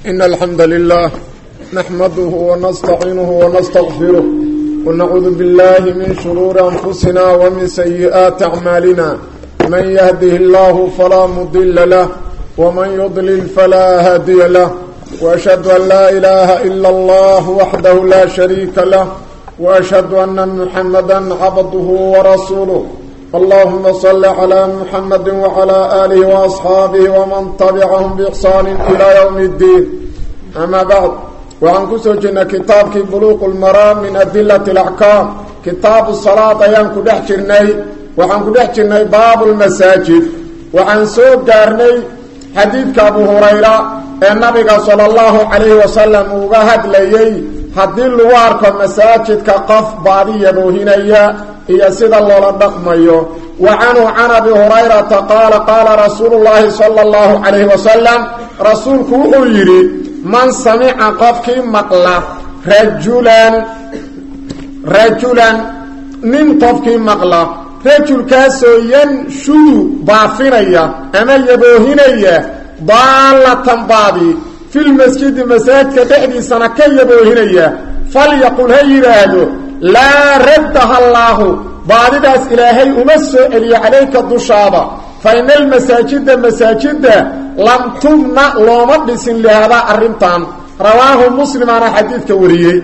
إن الحمد لله نحمده ونستعينه ونستغفره ونعوذ بالله من شرور أنفسنا ومن سيئات أعمالنا من يهده الله فلا مضل له ومن يضلل فلا هادي له وأشهد أن لا إله إلا الله وحده لا شريك له وأشهد أن محمدا عبده ورسوله اللهم صل على محمد وعلى آله وأصحابه ومن تبعهم بإحسان إلى يوم الدين أما بعد وعن كسوجنا كتابك بلوغ المرام من أدلة الأحكام كتاب الصلاة أيام كدحجرني وعن كدحجرني باب المساجد وعن سوق قارني حديثك أبو هريرة النبي صلى الله عليه وسلم وقهد ليي haddii lagu arko masaajidka qof baadiyaboohinaya iyo sida loola dhaqmayo wa canhu can abi hurayrata qaala qaala rasuulu llaahi sala allahu calayhi wasalam rasuulku wuxuu yidhi man samica qofkii maqla rajulan rajulan nin qofkii maqla rajulkaasoo yanshudu baafinaya ama yaboohinaya daallatan baadi filmasjidi masaajidka dhexdiisana ka yaboohinaya falyaqul ha yidhaahdo laa raddaha allaahu baadidaas ilaahay uma soo celiyo calayka dushaada fa ina almasaajida masaajida lam tubna looma dhisin lihaadaa arrintan rawaahu muslimaana xadiidka wariyey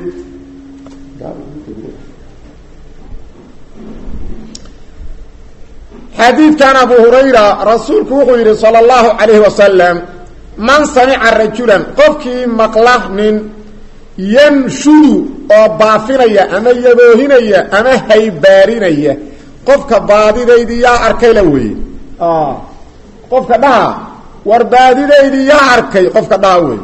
xadiidkan abu hurayra rasuulku wuxuu yidhi sala allahu calayhi wasalam man samica rajulan qofkii maqla nin yanshudu oo baafinaya ama yaboohinaya ama haybaarinaya qofka baadidaydii yaa arkay la weeye qofka dhaha war baadidaydii yaa arkay qofka dhaha wey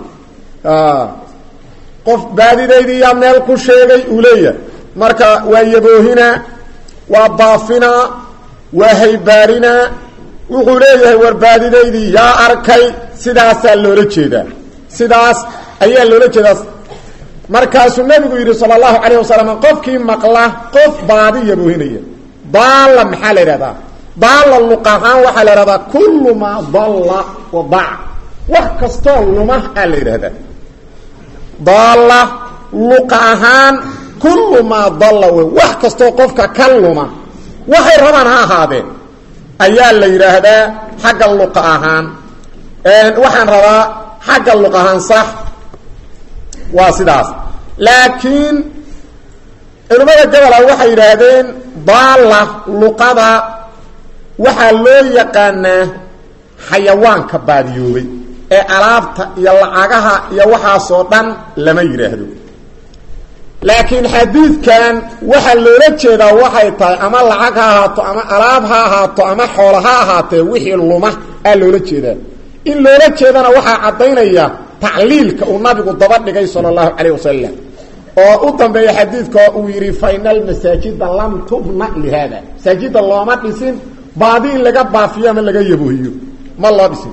qof baadidaydii yaa meel ku sheegay uu leeyahay marka waa yaboohinaa waa baafinaa waa haybaarinaa wuxuu leeyahay warbaadidaydii yaa arkay sidaasaa loola jeedaa sidaas ayaa loola jeedaa markaasuu nebigu yidhi sala allahu calayh wasalam qofkii maqla qof baadi yaboohinaya daalla maxaa la yidhahdaa daalla luq ahaan waxaa la yidhahdaa kullu maa dalla wadac wax kastoo luma aa la yidhahdaa daalla luqa ahaan kullu maa dalla wey wax kastoo qofka ka luma waxay rabaan ha ahaadeen ayaa la yidhaahdaa xagga luqa ahaan waxaan rabaa xagga luq ahaan sax waa sidaas laakiin culimmada gobola waxay yidhaahdeen daalla luqada waxaa loo yaqaanaa xayawaanka baadiyoobay ee alaabta iyo lacagaha iyo waxaasoo dhan lama yidhaahdo laakiin xadiidkan waxaa loola jeedaa waxay tahay ama lacag ha ahaato ama alaab ha ahaato ama xoolo ha ahaatee wixii luma aa loola jeedaa in loola jeedana waxaa caddaynaya tacliilka uu nabigu daba dhigay sala allahu calayh wasalam oo u dambeeya xadiidka uu yidhi fa ina almasaajida lam tubna lihaada masaajida looma dhisin baadi in laga baafiyo ama laga yaboohiyo ma loo dhisin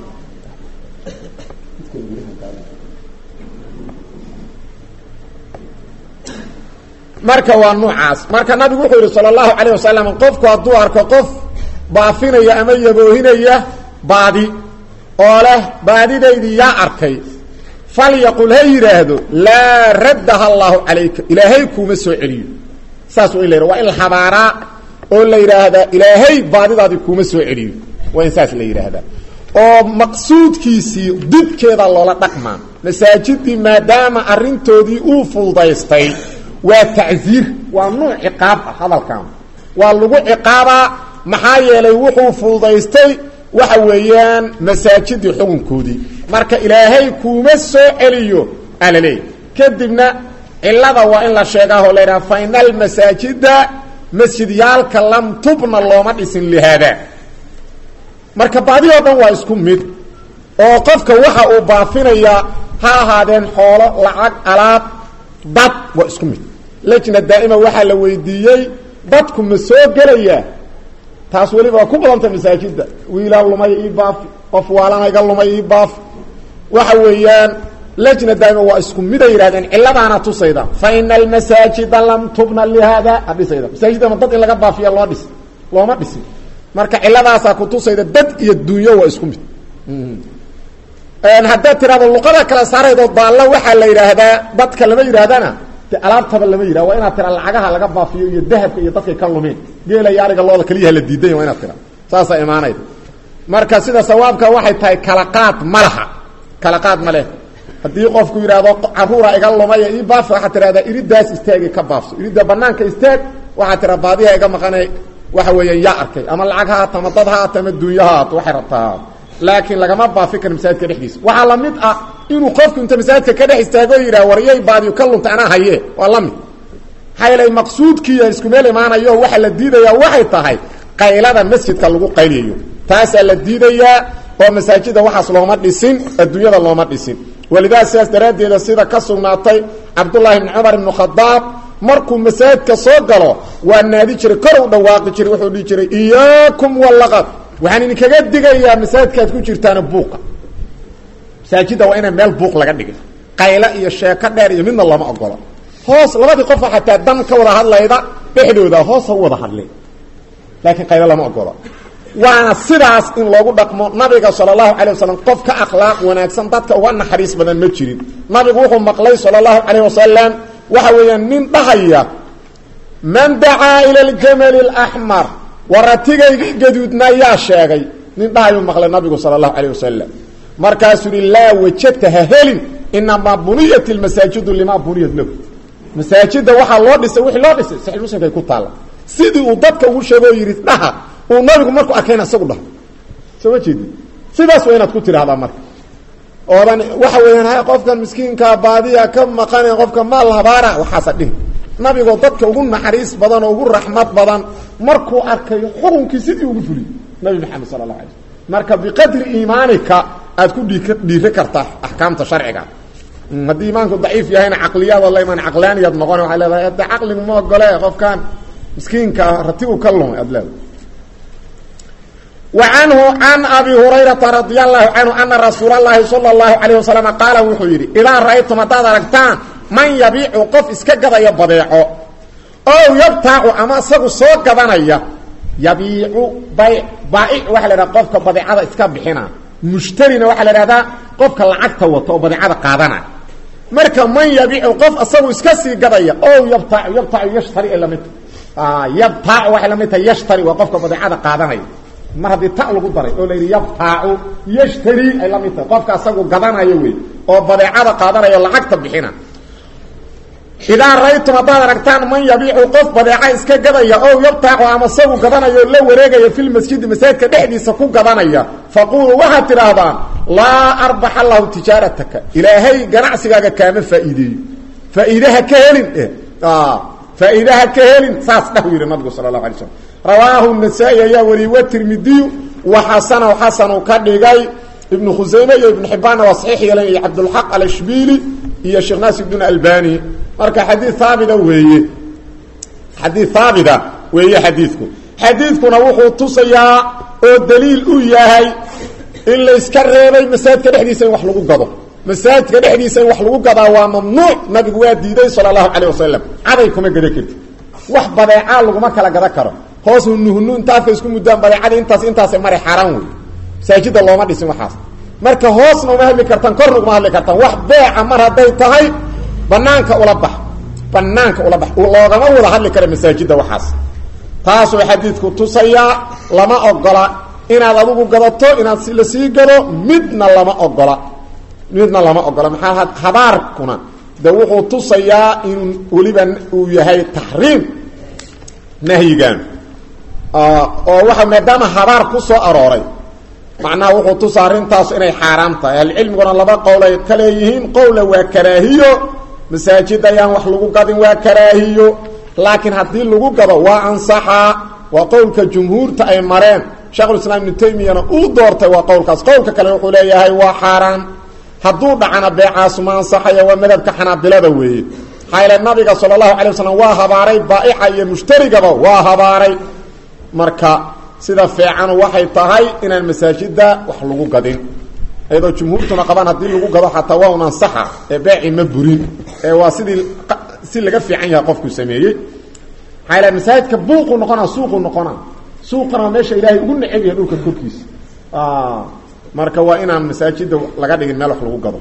marka waa nuucaas marka nabigu wuxuu yidhi sala allahu calayh wasalam qofku hadduu arko qof baafinaya ama yaboohinaya baadi oo leh baadidaydii yaa arkay falyaqul ha yidhaahdo laa raddaha allaahu calayka ilaahay kuuma soo celiyo saas waa in la yidhah waa in la habaaraa oo la yidhaahdaa ilaahay baadidaadii kuuma soo celiyo waa in saas la yidhaahdaa oo maqsuudkiisii didkeeda loola dhaqmaa masaajidii maadaama arrintoodii uu fududaystay waa tacsiir waa nuuc ciqaab ah hadalkan waa lagu ciqaabaa maxaa yeelay wuxuu fududaystay waxa weeyaan masaajidii xukunkoodii marka ilaahay kuuma soo celiyo aa la leeyahy kadibna cilada waa in la sheegaahoo la yidhaha fa ina almasaajida masjidyaalka lam tubna looma dhisin lihaada marka baadi oo dhan waa isku mid oo qofka waxa uu baafinayaa ha ahaadeen xoolo lacag alaab dad waa isku mid lajna daa'ima waxaa la weydiiyey dadku ma soo gelayaa taas weliba waa ku badanta masaajida wiilaa lumay ii baafi qof waalanayga lumay ii baafi waxa weeyaan lajna daa'ima waa isku miday yidhahdeen cilladaana tusayda fa ina almasaajida lam tubna lihaada adhisayda masaajidama dad in laga baafiya loo dhis looma dhisin marka cilladaasaa kutusayda dad iyo dunyo waa isku mid haddaad tirahdo luqada kala saaraydood baalla waxaa la yidhaahdaa dadka lama yidhaahdana de alaabtaba lama yidhah waa inaad tira lacagaha laga baafiyo iyo dahabka iyo dadkay ka lumeen geela iyo ariga looda keliyaha la diidanya waa inaad tira saasaa imaanayda marka sida sawaabka waxay tahay kala qaad ma laha kala qaad ma leh haddii qofku yidhaahdo caruura iga lumaya ii baaf waxaad tidhahdaa iridaas istaagi ka baafso iridda banaanka istaag waxaad tiraa baadiha iga maqanay waxa weeyaan yaa arkay ama lacag ha haato ama dad ha haato ama dunya ha haato waxay rabtaa ha laakiin lagama baafi karo masaajidka dhexdiisa waxaa la mid ah inuu qofku inta masaajidka ka dhex istaago yidhah waryay baadiyo ka lunta anaa haye waa la mid maxaa yeelay maqsuudkiiya isku meel imaanayo waxa la diidayaa waxay tahay qaylada masjidka lagu qayliyayo taasaa la diidayaa oo masaajida waxaas looma dhisin adduunyada looma dhisin walidaa sidaas daraaddeeda sida ka sugnaatay cabdullaahi bni cumar ibnu khadaab markuu masaajidka soo galo waa naadi jiray kor u dhawaaqi jiray wuxuu dhihi jiray iyaakum walaqad waxaan idinkaga digayaa masaajidkaad ku jirtaana buuqa masaajidda waa ina meel buuq laga dhigay qaylo iyo sheeko dheer iyo midna lama ogolo hoos labadii qofa xataa dan ka wada hadlayda dhexdooda hoos ha u wada hadleen laakiin qaylo lama ogolo waana sidaas in loogu dhaqmo nabiga sala allahu calay wasalam qof ka akhlaaq wanaagsan dadka uga naxariis badan ma jirin nabigu wuxuu maqlay sala allahu calayh wasalam waxa weeyaan nin dhahaya man dacaa ila aljamali alaxmar waratigaygii gaduudna yaa sheegay nin dhahayuu maqlay nabigu sala allahu calayh wasalam markaasuu yihi laa wajadta ha helin inamaa buniyat ilmasaajidu limaa buniyat lahu masaajidda waxaa loo dhisay wixii loo dhisay saxiix muslimkay ku taalla sidii uu dadka ugu sheego oo yidhi dhaha uu nabigu markuu arkayna isagu dhaho soo ma jeedi sidaas waa inaad ku tidhahdaa marka oodan waxa weeyaan ha qofkan miskiinkaa baadiya ka maqane qofka maal habaara waxaasa dhihi nabigoo dadka ugu naxariis badan oo ugu raxmad badan markuu arkay xukunkii sidii ugu fuliy nabi maxamed sala allah alay slm marka biqadri iimaanika aad ku dhii dhiiri kartaa axkaamta sharciga haddii iimaanku daciif yahayna caqliyaadoo la imaan caqlaaniyaad noqon waxay leedahay hadde caqligu ma ogole qofkan miskiinka rati u ka lumay aad leedahay وعنه عن أبي هريرة رضي الله عنه أن رسول الله صلى الله عليه وسلم قال وحيري إذا رأيتم هداد ركتان من يبيع قف اسكقض يبضيعه أو يبتاع أما سقو سوق قضانيا يبيع بيع بائع وحل قفك بضيعة اسكبحنا مشترين وحل هذا قفك العقد وطو بضيعة قادنا مركا من يبيع قف أصبو اسكسي قضيا أو يبتاع يبتاع يشتري إلا مت آه يبتاع وحل مت يشتري وقفك بضيعة قادنا mar haddii ta lagu daray oo la yidhi yabtaacu yashtari ay la mid tahay qofka asagu gadanayo wey oo badeecada qaadanayo lacagta bixina idaa raytum haddaad aragtaan man yabiicu qof badeeca iska gadaya oo yabtaacu ama sagu gadanayo la wareegaya filmasjidi masaajidka dhexdiisa ku gadanaya faquuluu waxaad tidhaahdaan laa arbaxa allahu tijaarataka ilaahay ganacsigaaga kaama faa'iideeyo faa'iidaha ka helin faa'iidaha ka helin saas dhah yidhi nabigu sala allahu alay slam rawaahu النasaaئي ayaa wariyey wtirmidiyu waxasanahu xasanu ka dhigay ibnu khusayme iyo ibnu xibaanna waa saxiix yeelan iyo cabdulxaq alashbili iyo sheekh naasir bn albani marka xadii haabita weeye xadii haabita weeye xadiidku xadiidkuna wuxuu tusayaa oo daliil u yahay in layska reebay masaajidka dhexdiisa in wax lagu gado masaajidka dhexdiisa in wax lagu gadaa waa mamnuuc nabigu waa diiday salى اlahu alيه wasalam caday kuma gada karti wax badeecaa laguma kala gada karo hoos hunuhunu inta afka isku muddaan badeecadii intaas intaasa mara xaaraan wey masaajidda looma dhisin waxaas marka hoosna uma hadli kartaan korna uguma hadli kartaan wax beeca mar hadday tahay banaanka ula bax banaanka ula bax loogama wada hadli kara masaajidda waxaas taasoo xadiidku tusayaa lama ogola inaad adigu gadato inaad la sii gado midna lama ogola midna lama ogola maxaa habaarkuna de wuxuu tusayaa in weliba uu yahay taxriim nahyigan oo waxa maadaama habaar ku soo arooray macnaha wuxuu tusa arrintaas inay xaaraam tahay ahlucilmiguna laba qowlay ka leeyihiin qowla waa karaahiyo masaajid ayaan wax lagu gadin waa karaahiyo laakiin haddii lagu gado waa ansaxaa waa qowlka jumhuurta ay mareen sheekhulislaam ibnu taymiyana uu doortay waa qowlkaas qowlka kale wuxuu leeyahay waa xaaraan hadduu dhacana beecaasu ma ansaxaya waa madhabka xanaabilada weeye maxaa yaele nabiga sala allahu alay wasalam waa habaaray baa'ica iyo mushtarigaba waa habaaray marka sida fiicanu waxay tahay inaan masaajida wax lagu gadin iyadoo jumhuurtuna qabaan haddii lagu gado xataa waa un ansaxa ee beeci ma burin ee waa sidii si laga fiican yahay qofku sameeyey maxaa yaele masaajidka buuqu noqona suuqu noqona suuqana waa meesha ilaahay ugu neceb yahay dhulka korkiisa marka waa inaan masaajida laga dhigin meel wax lagu gado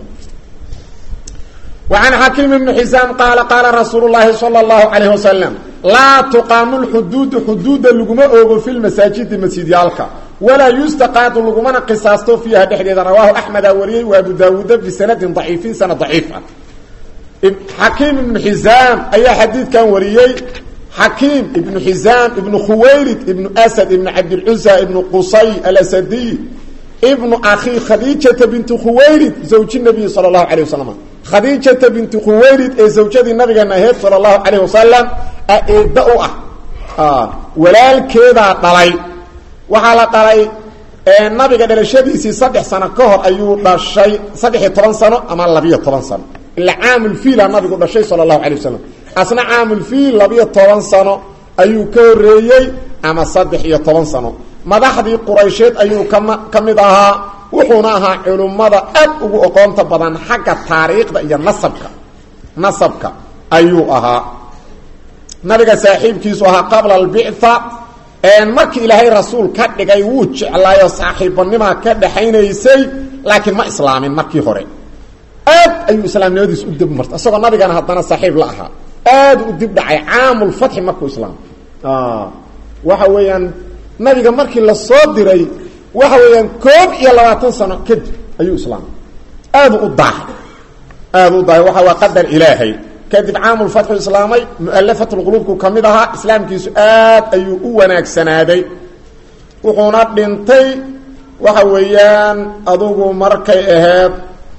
وعن xakiim بن xisاam qaala qaala rasuul الlahi salى الlahu عalيه waslم laa tuqaamu lxuduudu xuduuda laguma oogo fi lmasaajidi masjidyaalka walaa yustaqaadu lagumana qisaasto fiiha dhexdeeda rawaahu axmeda wariyey wa abu daawuuda bisanadin ضaciifin sanad ضaciif ah xakiim ibnu xisaam ayaa xadiidkan wariyey xakiim ibnu xisaam ibnu khuwaylid ibnu asad ibnu cabdilcusa ibnu qusay alasadiy ibnu akhi khadiijata binti khuwaylid zawji nabiyi sala allahu alayh wasalam khadiijata binti khuwaylid ee zawjadii nabigeena aheyd sala allahu calayh wasalam eedda u ah walaalkeedaa dhalay waxaa la dhalay nabiga dhalashadiisii saddex sano ka hor ayuu dhashay saddex-iyo toban sano ama labiyo toban sano ila caamulfiila nabigu dhashay sala allahu alay wasalam asna caamulfiil labiyo toban sano ayuu ka horeeyey ama saddex iyo toban sano madaxdii quraysheed ayuu kama ka mid ahaa wuxuuna ahaa culummada aad ugu oqoonta badan xagga taariikhda iyo nasabka nasabka ayuu ahaa nabiga saaxiibkiisu ahaa qabla albictha markii ilaahay rasuul ka dhigay wuu jeclaayo saaxiibbanimaa ka dhaxaynaysay laakiin ma islaamin markii hore aad ayuu islaamnimadiis u dib martay isagoo nabigana haddana saaxiib la ahaa aad u dib dhacay caamulfatxi markuu islaamay waxa weeyaan nabiga markii la soo diray waxa weeyaan koob iyo labaatan sano kadib ayuu islaamay aadu u daahay aadu u daahay waxa waa qadar ilaahay kadib caamulfatxu islaamay mualafatulquluubku ka mid ahaa islaamkiisu aad ayuu u wanaagsanaaday wuxuuna dhintay waxa weeyaan adugu markay ahayd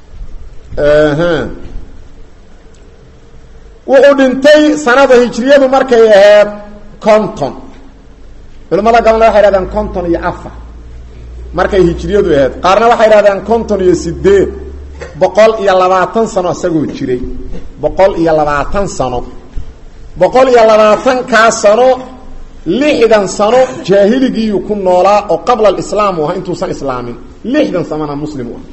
wuxuu dhintay sanada hijriyadu markay ahayd conton culamada gabalna waxay hahdaan conton iyo afar markay hijriyadu ahayd qaarna waxay hahdaan conton iyo sideed boqol iyo labaatan sano isagoo jiray boqol iyo labaatan sano boqol iyo labaatankaa sano lixdan sano jaahiligiiyuu ku noolaa oo qabla alislaam u ahaa intuusan islaamin lixdan sanona muslim u ah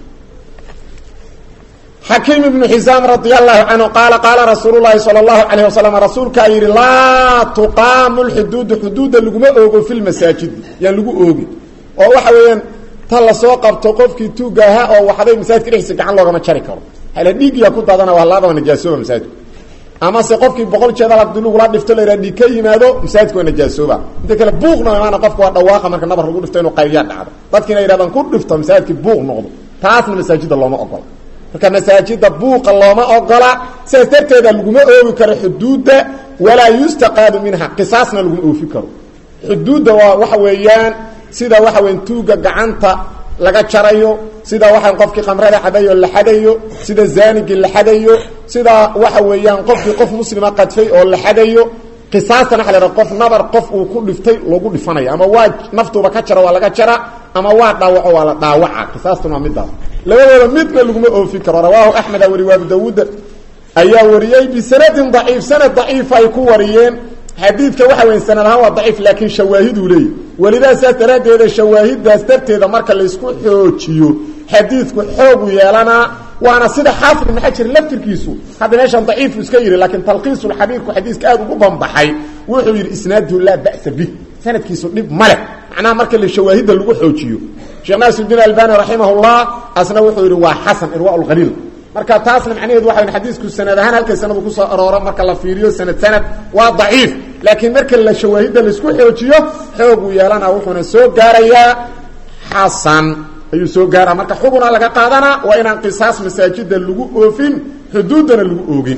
xakiim ibnu xisaam radia allahu canhu qaala qaala rasuulu llaahi sala allahu calayh wasalam rasuulkaa yidhi laa tuqaamu lxuduudu xuduudda laguma oogo fi lmasaajidi yaan lagu oogin oo waxa weeyaan ta lasoo qabto qofkii tuuga ahaa oo waxday masaajidka dhexdiisa gacan loogama jari karo hala dhiigyaa ku daadana waa laaba najaasooba masaajidku amase qofkii boqol jeedal hadii lagula dhifto la yidhaha dhiig ka yimaado masaajidka waa najaasooba inta kale buuqna imaana qofka waa dhawaaqa marka nabar lagu dhifto inuu qaybiyaa dhacdo dadkiina yidhahdaan ku dhifto masaajidkii buuq noqdo taasna masaajida looma ogola marka masaajida buuqa looma ogola sidaas darteeda laguma oogi karo xuduudda walaa yustaqaadu minha qisaasna laguma oofi karo xuduudda waa waxa weeyaan sida waxa weyan tuuga gacanta laga jarayo sida waxaan qofkii khamrada xadayo la xadayo sida zaanigii la xadayo sida waxa weeyaan qofkii qof muslima qadfay oo la xadayo qisaastan waxa la haha qof nabar qof uu ku dhiftay lagu dhifanayo ama waa naftuuba ka jaro waa laga jara ama waa dhaawaco waa la dhaawaca qisaastun waa midaas labadooda midna laguma oofi karo rawaahu axmeda wari abu dawuud ayaa wariyey bisanadin daciif sanad daciif ay ku wariyeen xadiidka waxa weya sanad ahaan waa daciif laakiin shawaahiduu leeyahy welidaa saas daraaddeeda shawaahidaas darteeda marka laysku xoojiyo xadiidku xoogu yeelanaa waana sida xaafid ibn xajar laftirkiisu hadda meeshan daciifu iska yidhi laakiin talqiisulxabiirku xadiiska aad ugu bambaxay wuxuu yidhi isnaaduhu laa ba'sa bih sanadkiisu dhib ma leh macnaha marka la shawaahidda lagu xoojiyo sheekh naasirudiin albani raximahullah asna wuxuu yidhi waa xasan irwa lkhaliil marka taasna macnaheedu waxa xadiisku sanad ahaan halkay sanadu kusoo arooro marka la fiiriyo sanad sanad waa daciif laakiin marka la shawaahidda laisku xoojiyo xooguu yeelana wuxuuna soo gaarayaa xasan ayuu soo gaaraa marka xuguna laga qaadanaa waa inaan qisaas masaajida lagu oofin xuduuddana lagu oogin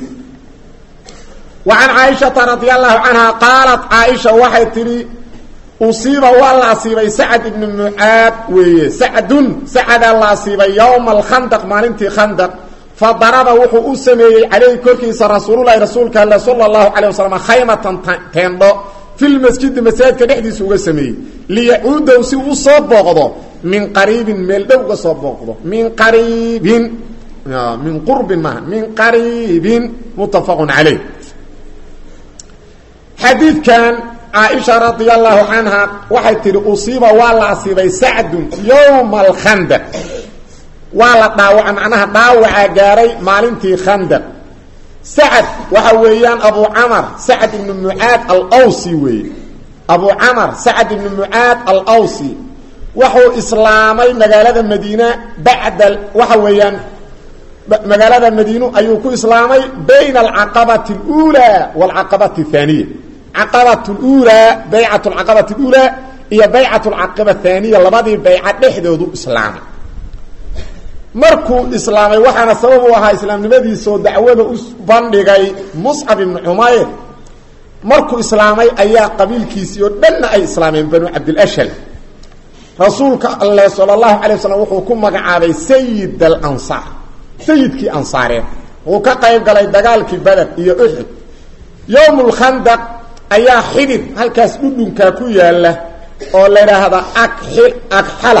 wa can caaishata radi allahu canha qaalat caaisha waxay tidhi usiiba waa la asiibay sacad ibnu mucaad weeye sacdun sacadaa la asiibay yowma alkhandaq maalintii khandaq fa daraba wuxuu u sameeyey calayhi korkiisa rasuululahi rasuulka alle sala allahu calayh wasalam khaymatan teendho filmasjidi masaajidka dhexdiisa uga sameeyey liyacuudahu si uu soo booqdo min qariibin meel dhow uga soo booqdo min qariibin min qurbin maaha min qariibin muttafaqun calayh xadiidkan caaisha radia allahu canha waxay tihi usiiba waa la asiibay sacdun yowma alkhandaq waa la dhaawaca macnaha dhaawacaa gaaray maalintii khandaq sacad waxa weeyaan abu camar sacad ibnu mucaad alawsi weeye abu camar sacad ibnu mucaad alawsi wuxuu islaamay magaalada madiina bacda waxa weeyaan magaalada madiinu ayuu ku islaamay bayna alcaqabati اlأulى wاlcaqabati الثaaniya caqabat اlأulى baycat اlcaqabati اlأulى iyo baycat اlcaqaba الثaaniya labadii bayca dhexdoodu islaamay markuu islaamay waxaana sabab u ahaa islaamnimadiisoo dacwada u bandhigay muscab ibnu cumayr markuu islaamay ayaa qabiilkiisii oo dhanna ay islaameen banu cabdilashal rasuulka alleh sala allahu alay wasalam wuxuu ku magacaabay sayid alansaar sayidkii ansaareed wuxuu ka qayb galay dagaalkii beder iyo uxud yowm lkhandaq ayaa xidid halkaas dhudhunkaa ku yaala oo la idhaahda akxi agxala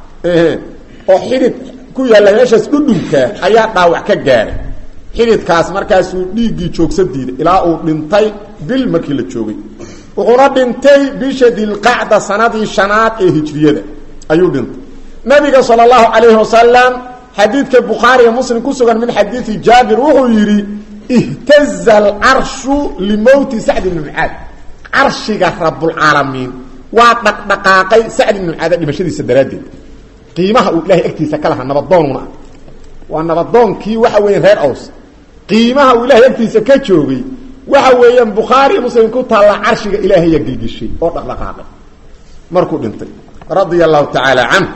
oo xidid ku yaalla meeshaas dhudhunkaa ayaa dhaawac ka gaaray xididkaas markaasuu dhiiggii joogsa diiday ilaa uu dhintay bil markii la joogay wuxuuna dhintay bisha dilqacda sanadii shanaad ee hijriyada ayuu dhintay nabiga sala allahu calayhi wasalam xadiidka bukhaariga muslim ku sugan min xadiidi jaabir wuxuu yidhi ihtaza alcarshu limowti sacd ibni mucaad carshiga rabulcaalamiin waa dhaqdhaqaaqay sacd ibni mucaada dhimashadiisa daraaddeed qiimaha uu ilahay agtiisa ka lahaa nabadoonuna ah waa nabadoonkii waxa weeyaan reer aws qiimaha uu ilahay agtiisa ka joogay waxa weeyaan bukhaari muslim ku taalla carshiga ilaahaya gilgishay oo dhaqdhaqaaqay markuu dhintay radia allahu tacaala canh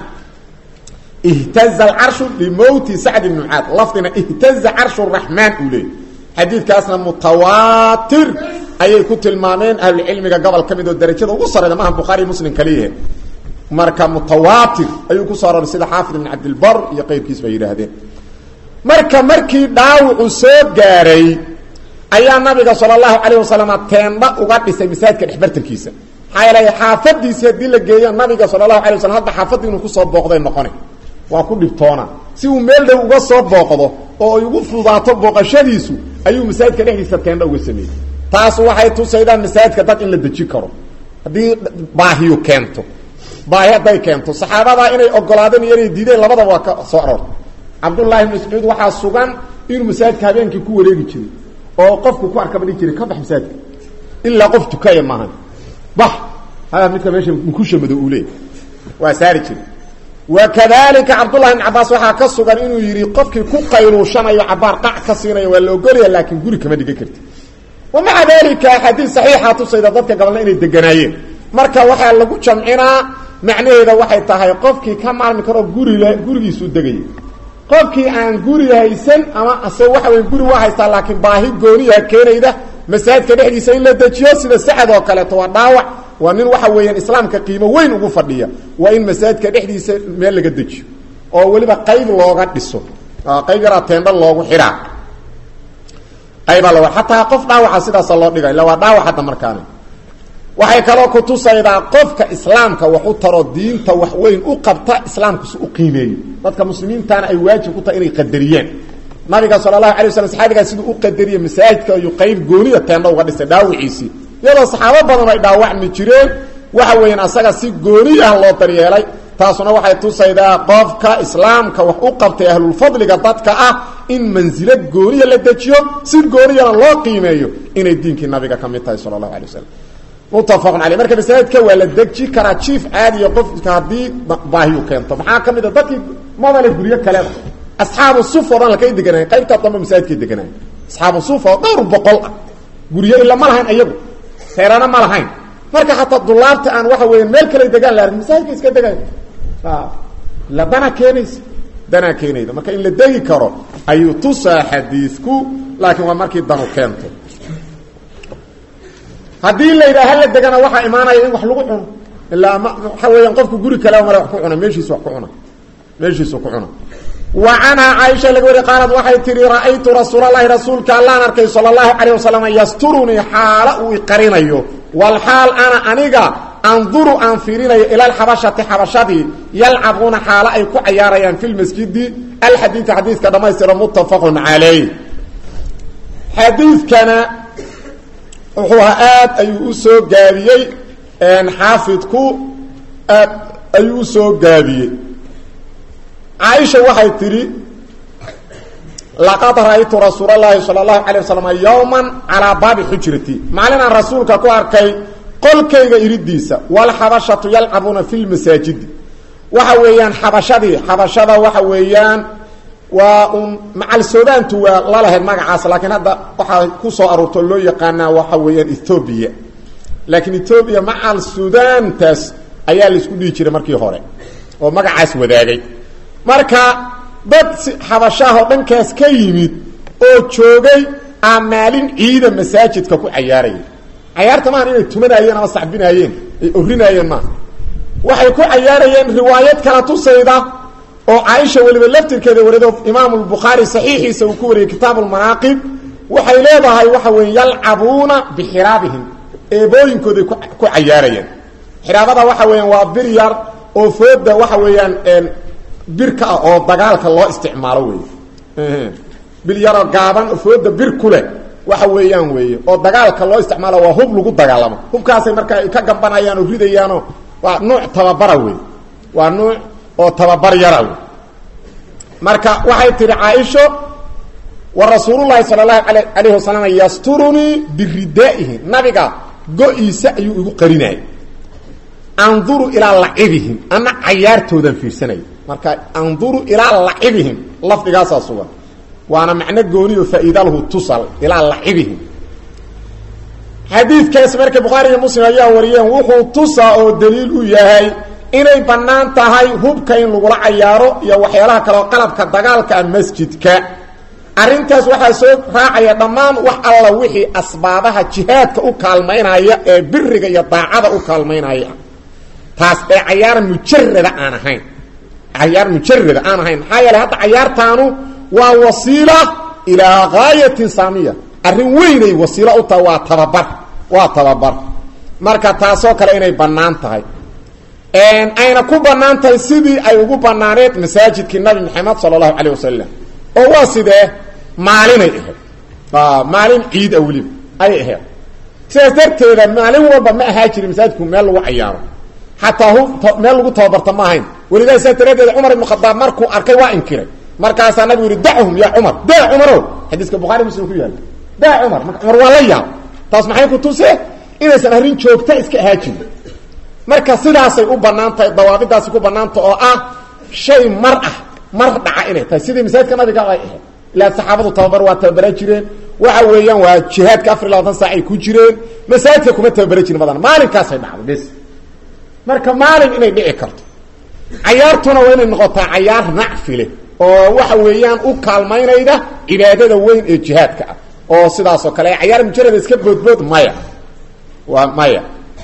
ihtaza alcarshu limowti sacd ibni mucaad lafdina ihtaza carshu raxmaan uu leeyay xadiidkaasna mutawaatir ayay ku tilmaameen ahlucilmiga gobol ka mid oo darajada ugu sareyda maaha bukhaari muslim kaliyahe marka mutawaatir ayuu ku soo aroray sida xaafid ibn cabdilbar iyo qeyrkiis bay yidhaahdeen marka markii dhaawacu soo gaaray ayaa nabiga sala allahu calayh wasalam teendha uga dhisay masaajidka dhexbartankiisa maxaa yeelay xaafadiisii haddii la geeyo nabiga sala allahu alay waslam hadda xaafadii inuu kusoo booqday noqone waa ku dhibtoona si uu meel dhow uga soo booqdo oo ay ugu fudaato booqashadiisu ayuu masaajidka dhexdiisa teendha uga sameeyey taas waxay tusaydaa masaajidka dad in la deji karo haddii baahiyu keento baahi hadday keento saxaabadaa inay ogolaadeen iyo inay diideen labadaba waa ka soo aroortay cabdullaahi ibn mascuud waxaa sugan inuu masaajidka habeenkii ku wareegi jiray oo qofku ku arkaba dhihi jiray ka bax masaajidka ilaa qof tukaya maahan bax ha midka meesha mukusha madow uu leeyay waa saari jiray wa kadalika cabdullahi ibn cabaas waxaa ka sugan inuu yidhi qofkii ku qayluushanayo cabaar qac ka siinayo waa la ogolaya laakiin guri kama dhigan karti wa maca dalika axaadiis saxiixa tusayda dadka gabalna inay deganaayeen marka waxaa lagu jamcinaa macnaheeda waxay tahay qofkii ka maalmi karo gurile gurigiisuu degaya qofkii aan guri haysan ama ase waxa wey guri waa haystaa laakiin baahi gooniyaha keenayda masaajidka dhexdiisa in la dejiyo sida sacad oo kaleeto waa dhaawac waa nin waxa weeyaan islaamka qiimo weyn ugu fadhiya waa in masaajidka dhexdiisa meel laga dejiyo oo weliba qayb looga dhiso qayb yaraa teendha loogu xidhaa qaybaa lo xataa qof dhaawaca sidaasa loo dhiga illa waa dhaawac hadda markaani waxay kaloo kutusaydaa qofka islaamka wax u taro diinta wax weyn u qabta islaamkusi u qiimeeyo dadka muslimiintaana ay waajib ku tahay inay qadariyaan nabiga sala allahu alay waslam saxaabigaa siduu u qadariye masaajidka ayuu qayb gooniya teendha uga dhisay dhaawiciisii iyadoo saxaabo badan ay dhaawacmi jireen waxa weeyaan asaga si gooni ah loo daryeelay taasuna waxay tusaydaa qofka islaamka wax u qabtay ahlulfadliga dadka ah in mansilo gooniya la dejiyo si gooniyana loo qiimeeyo inay diinkii nabiga ka mid tahay sala allahu alay wasalam muttafaqun caley marka masaajidka waa la deji karaa jiif caadiya qofka haddii baahiyu keento maxaa ka mid a dadkii madale guryo kaleba asxaabu sufa o dhan lakay deganayen qaybtaa dambe masaajidkay deganayen asxaabu sufa oo dhowr boqol ah guryo ila ma lahayn ayagu reerana ma lahayn marka xataa dulaabta aan waxa weya meel kale degaan la arkin masaajidka iska degayo la danaa keenaysa danaa keenayda marka in la degi karo ayuu tusaa xadiidku laakiin waa markii danu keento haddii la yidhaha hala degana waxaa imaanaya in wax lagu cuno ilaa ma waxa weeyaan qofku guri kalea male wax ku cuna meeshiisu wax ku cuna meeshiisu ku cuna wa canhaa caaisha laga wari qaalad waxay tihi ra'aytu rasuulalahi rasuulka allaan arkay sala allahu calayh wasalam yasturunii xaalo uu iqarinayo walxaal ana aniga anduru aan fiirinayo ila alxabashati xabashadii yalcabuuna xaalo ay ku cayaarayaan fi lmasjidi alxadiidi xadiidka dhamaystira muttafaqun calayh xadiidkana wuxuu ahaa aad ayuu u soo gaabiyey xaafidku aad ayuu u soo gaabiyey caaisha waxay tidhi laqad ra'aytu rasuul اlahi salى اlahu alيه waslm yowma calىa baabi xujrati maalinaan rasuulka ku arkay qolkayga iridiisa wاlxabashatu yalcabuuna fi lmasaajidi waxa weeyaan xabashadii xabashada waxa weeyaan waa un macal sudaantu waa lalahayd magacaas laakiin hadda waxaa ku soo aroortoo loo yaqaanaa waxa weeyaan ethoobiya laakiin ethoobiya macal sudaantaas ayaa laisku dhihi jiray markii hore oo magacaas wadaagay marka dad xabashaahoo dhankaas ka yimid oo joogay aa maalin ciida masaajidka ku cayaarayay cayaarta maaha inay tumanayeen ama sacbinaayeen ay orinaayeen maaha waxay ku cayaarayeen riwaayad kala tusayda oo caaisha weliba laftirkeeda warido imaamu lbukhaari saxiixiisa uu ku wariyey kitaabu lmanaaqib waxay leedahay waxa weeye yalcabuuna bixiraabihim eebooyinkooday ku cayaarayeen xiraabada waxa weeyaan waa bir yar oo fooda waxa weeyaan birka ah oo dagaalka loo isticmaalo wey bil yaroo gaaban fooda bir ku leh waxa weeyaan weeye oo dagaalka loo isticmaalo waa hub lagu dagaalamo hubkaasay marka ay ka gambanayaan oo ridayaanoo waa nuuc tababara wey waa nuuc oo tababar yara wey marka waxay tihi caaisho wa rasuululahi sala allahu ala alayhi wasalam yasturunii biridaa'ihi nabiga go-iisa ayuu igu qarinayay anduru ilaa lacibihim ana cayaartoodan fiirsanaya marka anduru ilaa lacibihim lafdigaasaa sugan waana macno gooni oo faa'iidalhu tusal ilaa lacibihim xadiidkaas marka bukhaari iyo muslim ayaa wariyeen wuxuu tusaa oo daliil u yahay inay bannaan tahay hubka in lagula cayaaro iyo waxyaalaha kaleoo qalabka dagaalka ah masjidka arrintaas waxaa soo raacaya dhammaan wax alla wixii asbaabaha jihaadka u kaalmaynaya ee biriga iyo daacada u kaalmaynaya taas ee cayaar mujarada aan ahayn cayaar mujarada aan ahayn maxaa yeele hadda cayaartaanu waa wasiila ilaa gaayatin saamiya arrin weynay wasiilo u tahay waa tababar waa tababar marka taasoo kale inay bannaan tahay ayna ku bannaan tahay sidii ay ugu bannaaneed masaajidkii nabi maxamed sala allahu calayh wasalam oo waa sidee maalinay ahayd maalin ciid a weliba ayay ahayd sidaas darteeda maalin walba ma ahaa jirin masaajidku meel lagu cayaaro xataa hu meel lagu tababarta ma ahayn welidaa sidaas daraaddeed cumar ibnu khadaab markuu arkay waa inkiray markaasaa nabigu yihi dachum ya cumar daa cumarow xadiiska bukhari muslim ku yaalla daa cumar marka cumar waa la yaab taas maxay ku tusee inaysan arrin joogta iska ahaa jirin marka sidaasay u bannaan tahay dawaabidaasi ku bannaanta oo ah shay mar ah mar dhaca inay tahay sidii masaajidka nabiga ay ahayd ilaa saxaabadu tababar waa tababaran jireen waxa weeyaan waa jihaadka afar iyo labaatan saac ay ku jireen masaajidka kuma tababaran jirin badan maalinkaasay dhacdo bes marka maalin inay dhici karto cayaartuna waa inay noqotaa cayaar nacfile oo waxa weeyaan u kaalmaynayda cibaadada weyn ee jihaadka ah oo sidaasoo kale cayaar mujarada iska boodbood maya waa maya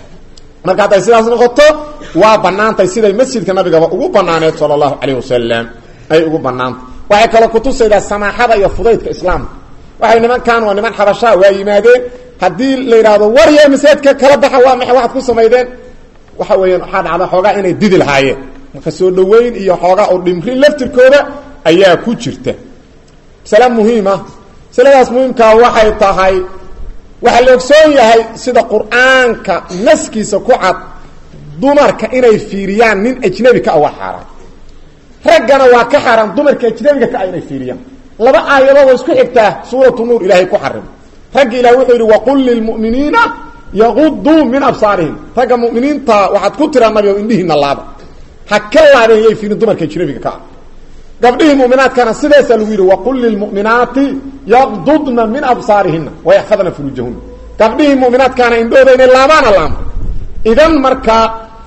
marka hadday sidaas noqoto waa banaantay siday masjidka nabigaba ugu banaaneed sala allahu calayh wasalam ay ugu banaantay waxay kaloo kutusaydaa samaaxada iyo fudaydka islaamka waxay nimankan waa niman xabashaa waa yimaadeen haddii la yidhaahdo warya masaajidka kala baxa waa maxay waxaad ku samaydeen waxa weeyaan waxaa dhacda xoogaa inay didi lahaayeen marka soo dhaweyn iyo xoogaa oo dhimrin laftirkooda ayaa ku jirta masale muhiima masaladaas muhiimkaa waxay tahay waxaa la ogsoon yahay sida qur-aanka naskiisa ku cad dumarka inay fiiriyaan nin ajnabi ka ah waa xaaraan raggana waa ka xaaraan dumarka ajnabiga ka ah inay fiiriyaan laba aayadood oo isku xigtaa suuratu nuur ilaahay ku xarim ragga ilahay wuxuu yidhi waqul lilmu'miniina yaquduu min absaarihim ragga mu'miniinta waxaad ku tiraa nabi o indhihiina laaba ha ka laabeen yay fiirin dumarka ajnabiga ka ah gabdhihii muminaadkana sidaasaa lagu yidhi waqul lilmu'minaati yaqdudna min absaarihina wayaxfadna furuujahuna gabdhihii muminaadkaana indhooda inay laabaana laama idan markaa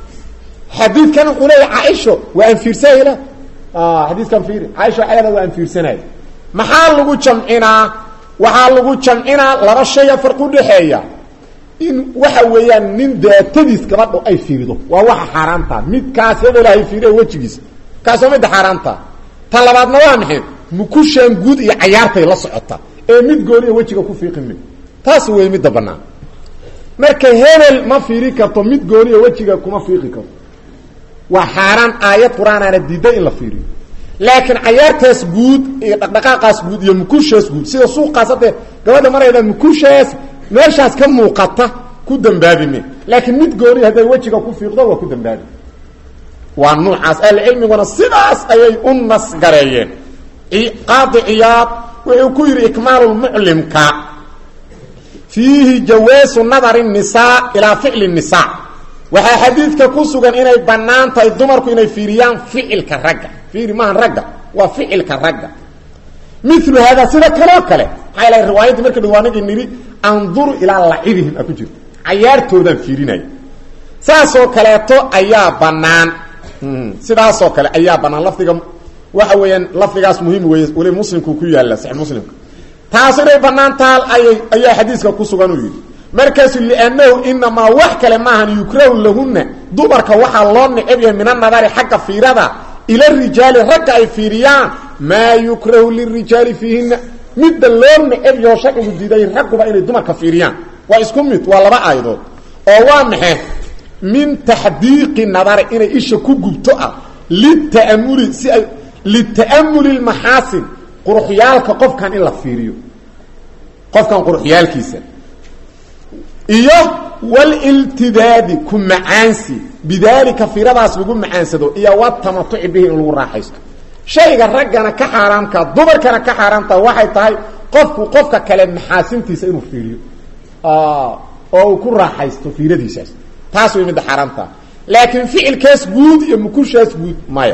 xadiidkan wuxuu leeya caaisho waa aan fiirsanayla xadiiskan fiiri caaisha waxay leeda waa aan fiirsanaya maxaa lagu jamcinaa waxaa lagu jamcinaa laba shaya farqi udhaxeeya in waxa weeyaan nin daatadiis gabadho ay fiirido waa waxa xaaraantaa midkaas hebelahay fiiriya wejigiisa kaasoo midda xaaraantaa ta labaadna waa maxay mukushaan guud iyo cayaartay la socota ee mid gooniya wejiga ku fiiqi mi taas wey midda banaan marka hebel ma fiiri karto mid gooniya wejiga kuma fiiqi karto waa xaaraan aayad qur-aanaana diiday in la fiiriyo laakiin cayaartaas guud iyo dhaqdhaqaaqaas guud iyo mukushaas guud sida suuqaas haddee gabadha marayda mukushaas meeshaas ka muuqata ku dambaabi me laakiin mid gooniya hadday wejiga ku fiiqdo waa ku dambaabi waa nuucaas ahlucilmiguna sidaas ayay u nasgareeyeen qaadi ciyaad wuxuu ku yidhi ikmaalulmuclimka fiihi jawaasu nadari nisaa ilaa ficli nisaa waxaa xadiidka ku sugan inay bannaan tahay dumarku inay fiiriyaan ficilka ragga fiiri maahan ragga waa ficilka ragga milu haadaa sida kaloo kale maxaa la riwaayadii marka dhawaanagii nidhi anduru ilaa lacibihim a ku jirto cayaartoodaan fiirinaya saasoo kaleeto ayaa bannaan sidaasoo kale ayaa bannaan lafdiga waxa weeyaan lafdigaas muhiim weeye weli muslimku ku yaalla saxi muslimka taas inay bannaan taal ayay ayaa xadiiska ku sugan uu yidhi markaasu liannahu inamaa wax kale maahan yukrahu lahunna dumarka waxaa loo necab yahay min anadari xagga fiirada ila rijaali ragga ay fiiriyaan maa yukrahu lirijaali fiihinna midda loo necab yaho sharcigu diiday ragguba inay dumarka fiiriyaan waa isku mid waa laba aayadood oo waa maxe min taxdiiqi nadari inay isha ku gubto ah lita'amuli si ay lita'amuli lmaxaasin quruxyaalka qofkan in la fiiriyo qofkan quruxyaalkiisa iyo waliltidaadi ku macaansi bidaalika fiiradaas lagu macaansado iyo watamatuci bihi in lagu raaxaysto shayga raggana ka xaaraamka dumarkana ka xaaraamta waxay tahay qofku qofka kale maxaasintiisa inuu fiiriyo oo uu ku raaxaysto fiiradiisaas taas way midda xaaraamta laakiin ficilkaas guud iyo mukushaas guud maya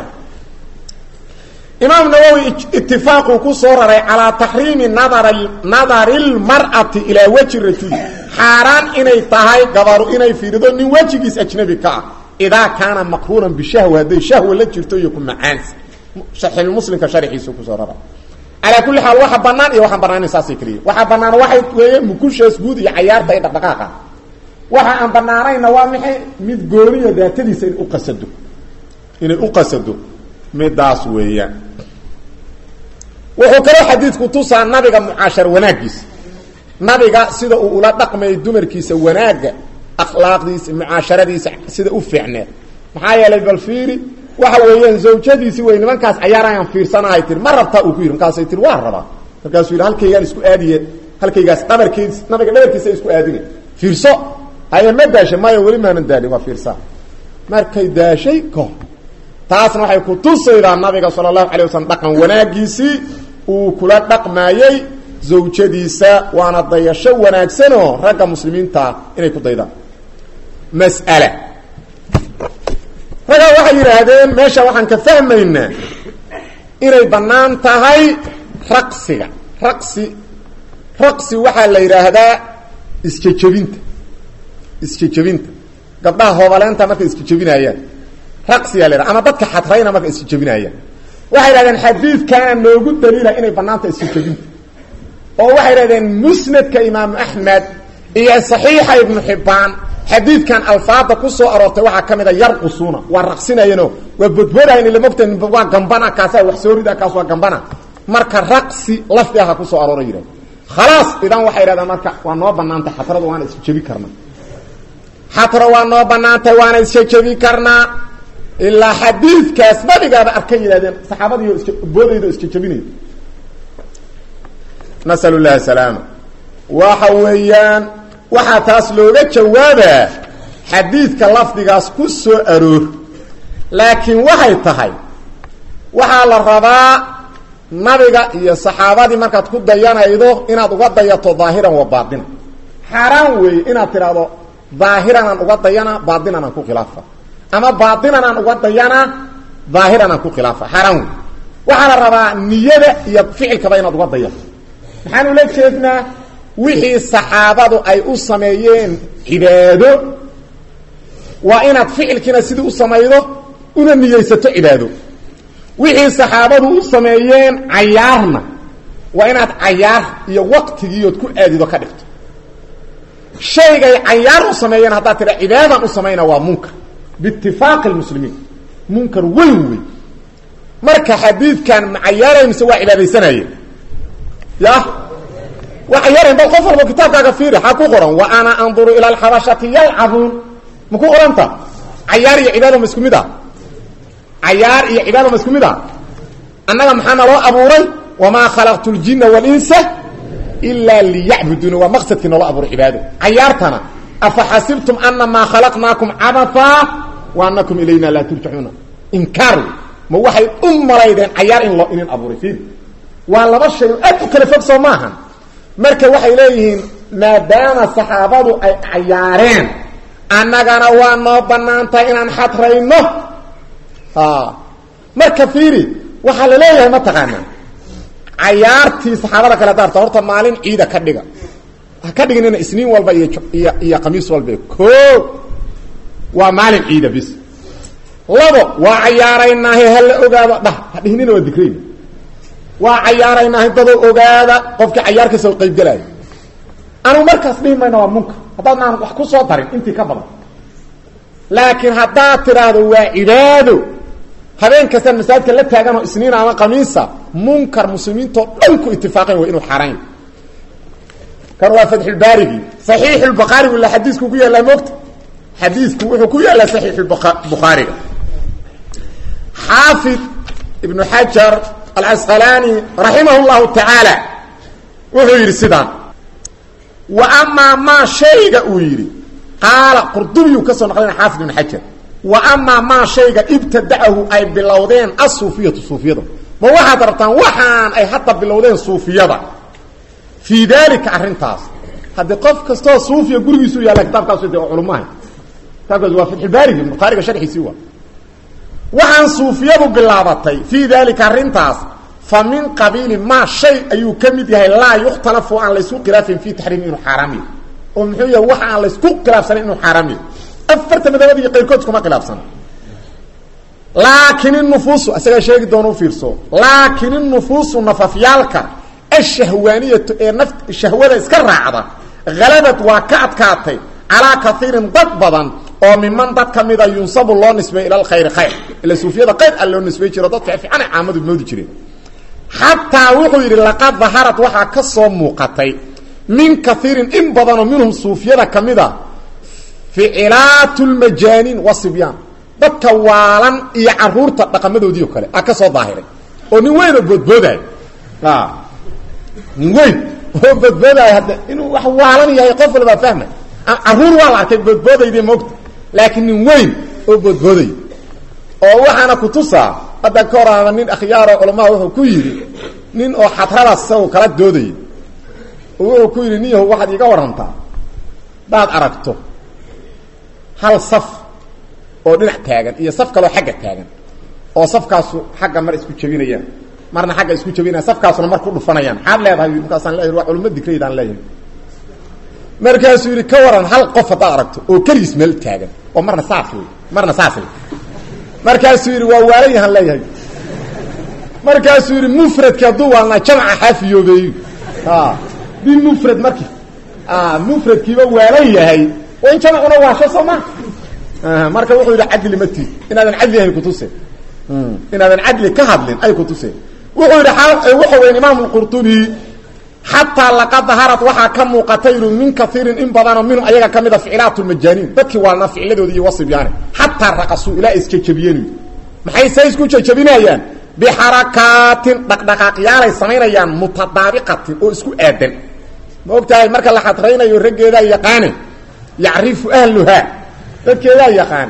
imaam nawowi itifaaquu ku soo raray calaa taxriimi nadar nadari lmar'ati ilaa weji rajuli xaaraan inay tahay gabaru inay fiirido nin wejigiis ajnabi ka ah idaa kaana maqruunan bishahwa hadday shahwa la jirto iyo ku macaansi saxiixulmuslimka sharxiisu kusoo raray calaa kulli xaal waxa banaan iyo waxaan banaanin saasay keliya waxaa banaan waxay weeye mukushaas guud iyo cayaarta iyo dhaqdhaqaaqa waxa aan banaanayna waa maxay mid gooniya daatadiisa in uqasado inay u qasado midaas weeyaan wuxuu kaloo xadiidku tusaa nabiga mucaashar wanaagiisa nabiga sida uu ula dhaqmayay dumarkiisa wanaagga akhlaaqdiisa mucaasharadiisa sida u fiicneed maxaa yeelay bal fiiri waxa weeyaan zawjadiisi wey nimankaas cayaarayaan fiirsanahay tir ma rabtaa uu ku yidhi markaasay tir waa rabaa markaasuu yidhi halkaygaan isku aadiye halkaygaas dhabarkeedis nabiga dhabarkiisa isku aadine fiirso haye ma daashay maya weli maanan daalin waa fiirsaa markay daashay ko taasna waxay ku tusaydaa nabiga sala allahu alay waslm dhaqan wanaagiisii uu kula dhaqmaayey zawjadiisa waana dayasho wanaagsanoo ragga muslimiintaa inay ku daydaan mas'ala raggaa waxay yidhaahdeen meesha waxaan ka fahmaynaa inay bannaan tahay raqsiga raqsi raqsi waxaa la yidhaahdaa isjejebinta isjejebinta gabdhaha hoobaleenta markay isjejebinaayaan raqsiyaa la yidhaha ama dadka xadrayna markay isjejebinaayaan waxay yidhahdeen xadiidkaana noogu daliila inay bannaanta isjejebinta oo waxay yidhahdeen musnadka imaamu axmed iyo saxiixa ibnu xibbaan xadiidkan alfaada ku soo aroortay waxaa ka mid a yarqusuuna waa raqsinayano waa bodbodahayn ila mogta waa gambana kaasaa wax soo rida kaas waa gambana marka raqsi lafdi aha ku soo aroora yidhahd khalaas idan waxay yidhahdeen marka waa noo banaantay xatrada waana isjebi karnaa xatro waa noo banaantay waana isjejebi karnaa ilaa xadiidkaas nabigaaba arkay yidhahdeen saxaabadiio is boodayda isjejebinay nasalu llahi salaama waxa weeyaan waxaa taas looga jawaabaa xadiidka lafdigaas ku soo aroor laakiin waxay tahay waxaa la rabaa nabiga iyo saxaabadii markaad ku dayanaydo inaad uga dayato daahiran wa baatinan xaaraan weeye inaad tidhaahdo daahiranaan uga dayana baatinanaan ku khilaafa ama baatinanaan uga dayana daahiranaan ku khilaafa xaaraan wey waxaa la rabaa niyada iyo ficilkaba inaad uga dayato maxaan ula jeednaa wixii saxaabadu ay u sameeyeen cibaado waa inaad ficilkiina sidii u samaydo una niyeysato cibaado wixii saxaabadu u sameeyeen cayaarna waa inaad cayaar iyo waqtigiiood ku aadido ka dhigto shaygay cayaar u sameeyeen haddaad tidha cibaadaan u samayna waa munkar biitifaaqi lmuslimiin munkar weyn wey marka xadiidkan ma cayaarayn mise waa cibaadaysanayeen ya waa cayaarayn bal qof walba kitaabkaaga fiiri xaa ku qoran wa ana anduru ila alxabashati yalcabuun ma ku qoranta cayaar iyo cibaado ma isku mid a cayaar iyo cibaado ma isku mid a annaga maxaa naloo abuuray wamaa khalaqtu ljina walinsa ilaa liyacbuduuna waa maqsadkii naloo abuuray cibaado cayaartana afa xasibtum anamaa khalaqnaakum cabathaa wa anakum ilayna laa turjacuuna inkaar ma waxay u malaydeen cayaar in loo inin abuuray fiiri waa laba shay oo aad u kala fog soo maahan marka waxay leeyihiin maadaama saxaabadu ay cayaareen annagana waa noo bannaan tahay inaan xadrayno marka fiiri waxaa la leeyahay mataqaana cayaartii saxaabada kale daarta horta maalin ciida ka dhiga ha ka dhiginina isniin walba iyo iyo iyo khamiis walba ko waa maalin ciida bis labo waa cayaaraynaahe hala ogaado dhah ha dhihinina waa dikrayna waa cayaaraynaahe dadoo ogaada qofkii cayaarkiisa u qaybgelaayo anu markaas dhihi mayna waa munkar haddaadnaan wax ku soo darin intii ka badan laakiin haddaad tidhaahdo waa cibaado habeen kastaan masaajidka la taaganoo isniin ama kamiisa munkar muslimiintoo dhan ku itifaaqeen way inuu xaarayn kan waa fatxulbaarigii saxiixulbukhaarigu la xadiisku ku yaallaa moogta xadiisku wuxuu ku yaallaa saxiixulbukhaariga xaafid ibnu xajar alcasqalaani raximah llahu tacaala wuxuu yidhi sidaan wa amaa maa shayga uu yidhi qaala qurdubiyuu ka soo naqlina xaafid ibnu xajar wa amaa maa shayga ibtadacahu ay bilowdeen asuufiyatu suufiyada ma waxaad rabtaan waxaan ay hadda bilowdeen suufiyada fii daalika arrintaas haddii qof kastoo suufiya gurigiisu yaalla kitaabkaasu de culummaha kitaabkaas waa fatxulbaarigi bukhaariga sharxiisii waa waxaan suufiyadu bilaabatay fii daalika arrintaas fa min qabiili maa shay ayuu ka mid yahay laa yukhtalafu aan laysku khilaafin fii taxriimi inuu xaaraamiyo oo muxuu yahay waxa aan laysku khilaafsanan inuu xaaraamiyo afarta madhabada iyo qayrkood kuma khilaafsana laakin inufuusu isagaa sheegi doona u fiirso laakin inufuusu nafafyaalka ashahwaaniyatu ee naf shahwada iska raacda halabad waa ka adkaatay calaa kaiirin dad badan oo miman dad ka mida yunsabu loo nisbay ila alkhayri khayr ila suufiyada qayr a loo nisbay jiro dadka fiicana caamadu moodi jireen xataa wuxuu yidhi laqad daharad waxaa ka soo muuqatay min kaiirin in badanoo minhum suufiyada ka mid a ficilaat lmajaaniin wasibyaan dadka waalan iyo caruurta dhaqamadoodiio kale a ka soo daahiray oo nin weyn oo boodboodayo nin weyn oo boodboodayo hadda inuu wax waalan yahay qof walbaa fahmay caruur waa la arkay boodboodaydi moogta laakiin nin weyn oo boodbooday oo waxaana kutusaa hadda ka horaaba nin akhyaaroo culamaa wuxuu ku yidhi nin oo xadradaas isagu kala doodayay oo wuxuu ku yidhi nin yahu waxaad iiga warantaa hadaad aragto hal saf oo dhinac taagan iyo saf kaloo xagga taagan oo safkaasu xagga mar isku jebinayaan marna xagga isku jebinayaan safkaasuna mar ku dhufanayaan maxaad leedahay markaasaan leeyahy waa culimo dikraydaan leeyahay markaasuu yidhi ka waran hal qof haddaad aragto oo keligiis meel taagan oo marna saas wey marna saas wey markaasuu yidhi waa waalan yahaan leeyahay markaasuu yidhi mufradki hadduu waalnaa jamca xaafiyoobeeyo bi mufrad marki mufradkiiba waalan yahay waa in jamcuna waasho soo ma marka wuxuu yidhi cadli ma tiid inaadan cadli ahayn kutuse inaadan cadli ka hadlin ay kutuse wuxuu yidhi wuxuu weyn imaam lqurtubi xataa laqad daharad waxaa ka muuqata yidhi min kaiirin in badanoo minhu ayaga ka mida ficilaat lmajaaniin dadkii waalna ficladoodi iyo wasibyaane xataa raqasuu ilaa isjejabiyeen maxay se isku jejabinayaan bixarakaatin dhaqdhaqaaqyaalay samaynayaan mutadaabiqatin oo isku aadan ma og tahay marka la xadraynayo raggeedaa yaqaane yacrifu ahluhaa dadkeedaa yaqaan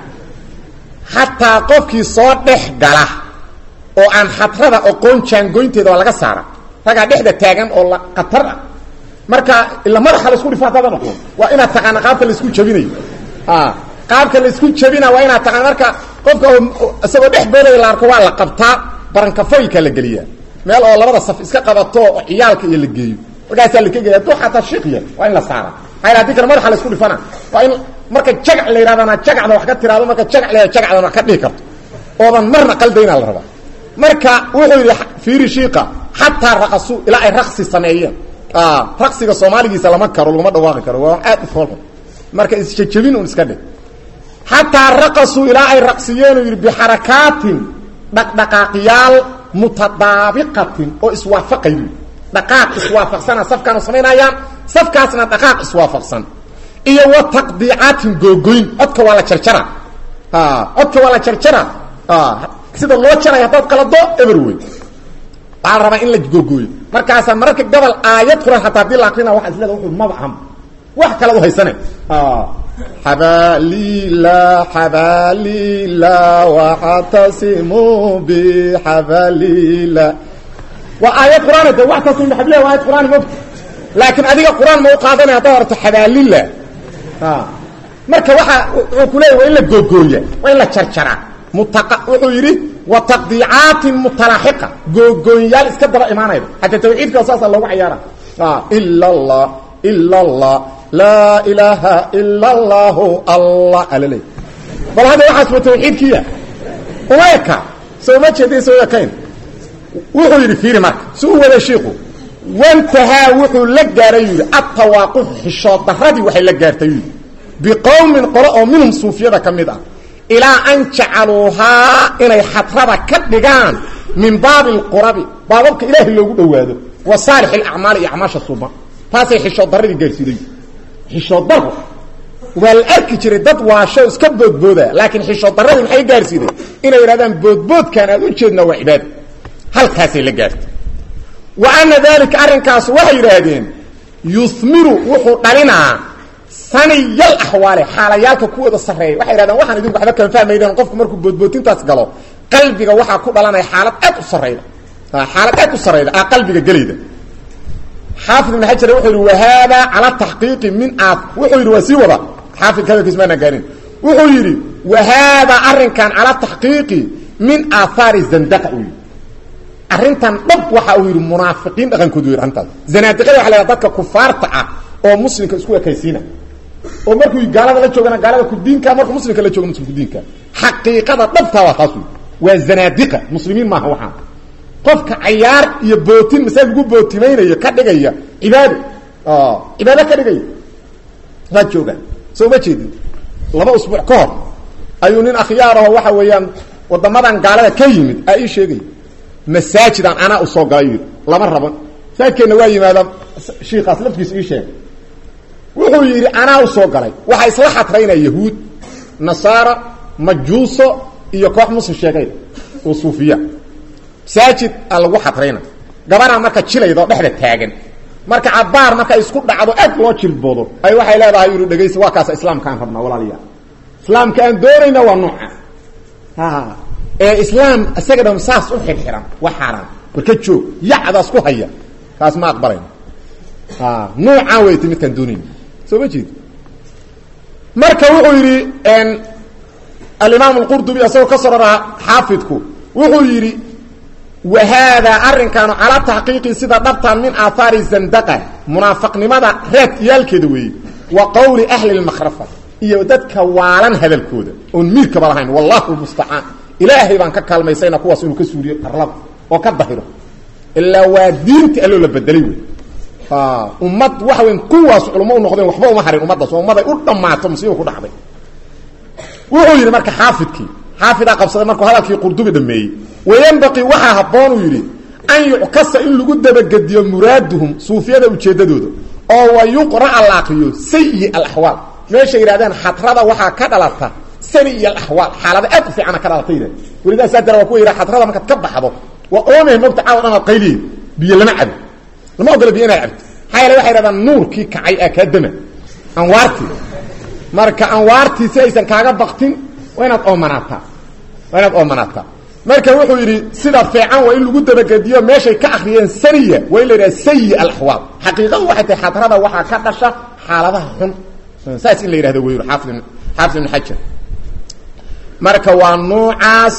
xataa qofkii soo dhex gala oo aan xadrada oqoon jaangoynteeda waa laga saara ragaa dhexda taagan oo la khatar ah marka ila madaxa laisku dhifo haddaada noqdo waa inaad taqaana qaabka laisku jabinayo qaabka laisku jabina waa inaad taqaana marka qofka isagoo dhex boodaya la arko waa la qabtaa barankafoyka la geliyaa meel oo labada saf iska qabato oo ciyaalka iyo la geeyo markaasaa la kegaya hadduu xataa shiiqya waa in la saara maxaa hadii kale madaxa laisku dhifana waa in marka jagac la yidhahdana jagacda wax ka tiraado marka jagac la jagacdan wax ka dhihi karto oodan marna qaldaynaa la rabaa marka wuxuu yidhi fiiri shiiqa xataa raqasuu ilaa ay raqsi sameeyeen raqsiga soomaaligiisa lama karo laguma dhawaaqi karo waa aad u foolxun marka isjejebin un iska dhig xataa raqasuu ilaa ay raqsiyeen yidhi bixarakaatin dhaqdhaqaaqyaal mutadaabiqatin oo iswaafaqay dhaqaaq iswaafaqsana safkaanu samaynayaan safkaasna dhaqaaq iswaafaqsan iyo wa taqdiicaatin googoyn codka waa la jarjara codka waa la jarjara sida loo jaray haddaad qalado eber wey waxaa la rabaa in la googooyo markaasaa mararka gobol aayad quran hataa hadii la akrina waa isleeda wuxuu maba aham wax kalead u haysane xabalila xabalila waxtasimuu bixabalila waa aayad quraan de waxtasimu bixabalila waa aayad quraan mogta laakiin adiga quraan ma u qaadanaya haddaad arto xabaalila marka waxa wuxuu ku leeyahy waa in la googooya waa in la jarjaraa mutaqa wuxuu yidhi wa taqdiicaatin mutalaaxiqa googooyayaal iska daba imaanayda xataa tawxiidka saasa loogu cayaara ila allah ila allah laa ilaaha ila allahu allah alale bal hadda waxaas wa tawxiidkiya uma eka soo ma jeeda soo ekayn wuxuu yidhi fiiri marka si u wada shiiku wantahaa wuxuu la gaaray yidhi atawaaquf xishood daradii waxay la gaartay yidhi biqowmin qolo oo minhum suufiyada ka mid ah ilaa an jacaluuhaa inay xadrada ka dhigaan min baabi alqurabi baababka ilaahay loogu dhowaado wa saalix alacmaali iyo acmaasha suuban taasay xishood daradii gaarsiiday xishood daro waa la arki jiray dad waasho iska boodbooda laakiin xishood daradii maxay gaarsiiday inay yidhahdaan boodboodkaan aad u jeednaa waa cibaada halkaasay la gaartay wa ana dalika arrinkaas waxay yidhaahdeen yumiru wuxuu dhalinaa saniyal axwaale xaalayaalka kuwooda sarreeya waxay yidhahdeen waxaan idinku waxba kama fahmayden qofku markuu boodbootintaas galo qalbiga waxaa ku dhalanaya xaalad aad u sarrayda xaalad aad u sarrayda a qalbiga gelayda xaafid ibn xajar wuxuu yidhi wahaada cala taxqiiqi min a wuxuu yidhi waa sii wada xaafidka hadalkiis maanaan gaarin wuxuu yidhi wahaada arrinkan cala taxqiiqi min aahaari zandaqa uu yidhi arrintan dhab waxa uu yidhi munaafiqiin dhaqankoodu yidhi arrintaas zanaadiqada waxa la yhaha dadka kufaarta ah oo muslimka isku ekaysiina oo markuu gaalada la joogana gaalada kudiinka markuu muslimka la joogo muslim kudiinka xaqiiqada dhabtaa waa taas wey waa zanaadiqa muslimiin maaha waxaan qofka cayaar iyo bootin masaajid lagu bootimaynayo ka dhigaya cibaado cibaado ka dhigaya waa joogaan soo ma jeedin laba usbuuc ka hor ayuu nin akhyaaraho waxa weeyaan wadamadan gaalada ka yimid aa ii sheegay masaajidan anaa u soo galay yidhi lama rabo masaajidkeenna waa yimaada shiikaas laftiisa ii sheegay wuxuu yidhi anaa u soo galay waxaa isla xatraynaya yahuud nasaara majuuso iyo koox muslim sheegay oo suufiya masaajid a lagu xatrayna gabanaa marka jilaydoo dhexda taagan marka cabaar marka isku dhacdo aad loo jilboodo ay waxay leedahay yidhi dhegaysa waa kaasa islaamkaan rabnaa walaalayaal islaamka aan doonayna waa nooca ee islaam isaga dham saas u xirxiran waa xaaraan warka joog yacdaas ku haya kaas ma aqbalayno nuucaan weyta midkaan doonayna soo ma jeed marka wuxuu yidhi alimaam alqurdubi isagoo ka sororaa xaafidku wuxuu yidhi wa haadaa arrinkaanu calaa taxqiiqi sida dhabtaan min aahaari zandaqa munaafaqnimada raad iyaalkeeda weeye wa qowli ahli lmakhrafa iyo dadka waalan hadalkooda oon miirkaba lahayn wallahu lmustacaan ilaahay baan ka kaalmaysayna kuwaas inuu ka suuriyo arlada oo ka dahiro ilaa waa diinti alloo la bedelay wey ummad waxa weyn kuwaas culamo u noqdeen waxba uma harin ummaddaas oo ummaday u dhammaato musiiba ku dhacday wuxuu yidhi marka xaafidkii xaafidaa qabsaday markuu hadalkii qurdubi dhameeyey wayanbaqii waxaa habboon uu yidhi an yuckasa in lagu dabagediyo muraaduhum suufiyada ujeeddadooda oo wa yuqra'a la akriyo sayi alaxwaal meeshay yidhahdeen xadrada waxaa ka dhalata sayi alaxwaal xaalada aad u fiicana ka dhalata yidhah welidaa saa dara waa kuwa yidhaha xadrada markaad ka baxdo waa oomeh mogta caawa dhan aad qayliyeed biyo lama cabo lama ogola biyo inaad cabto maxaa yeele waxay yidhahdaan nuurkii kacay aa kaa dama anwaartii marka anwaartii si aysan kaaga baktin waa inaad oomanaataa waa inaad oomanaataa marka wuxuu yidhi sida fiican waa in lagu dabagediyo meeshay ka akriyeen saniya waa in la yidhaha sayi alaxwaal xaqiiqadu waxay tahay xadrada waxaa ka dhasha xaaladaha xun saas in la yidhahdo wey xaafid xaafid ibn xajar marka waa nuucaas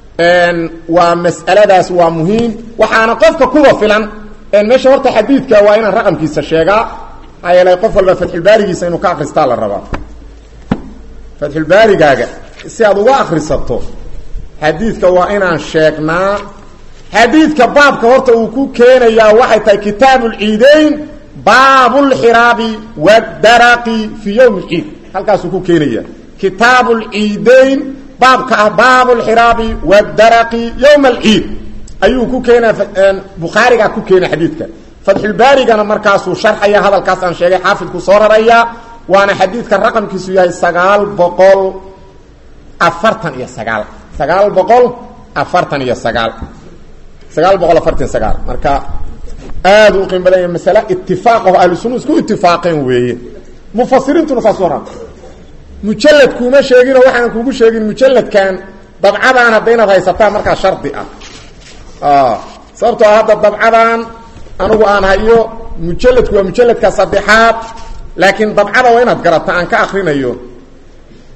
waa mas'aladaas waa muhiim waxaana qofka kuwa filan meesha horta xadiidka waa inaan raqamkiisa sheegaa maxaa yeelay qof walba fatxulbaarigiisa inuu ka akristaa la rabaa fatxulbaarigaaga si aad uga akrisato xadiidka waa inaan sheegnaa xadiidka baabka horta uu ku keenayaa waxay tahay kitaabu lciideyn baabulxiraabi wadaraqi fii yowmi lciid halkaasuu ku keenaya kitaabu lciideyn baabka ah baabulxiraabi wadaraqi yowma alciid ayuu ku keenaa bukhaarigaa ku keena xadiidka fatxulbaarigana markaasuu sharxaya hadalkaas aan sheegay xaafidku soo raraya waana xadiidka raqamkiisu yahay sagaal boqol afartan iyo sagaal sagaal boqol afartan iyo sagaal sagaal boqol afartan sagaal marka aad u qiim badan yahay masale itifaaqaho ahlu sunna isku itifaaqeen weeye mufasiriintuna saas waran mujalad kuuma sheeginoo waxaan kuugu sheegin mujaladkan dabcadaan hadda inaad haysataan markaa shardi ah sababtoo hadda dabcadan anigu aan hayo mujaladku waa mujaladka saddexaad laakiin dabcada waa inaad garata aan ka akrinayo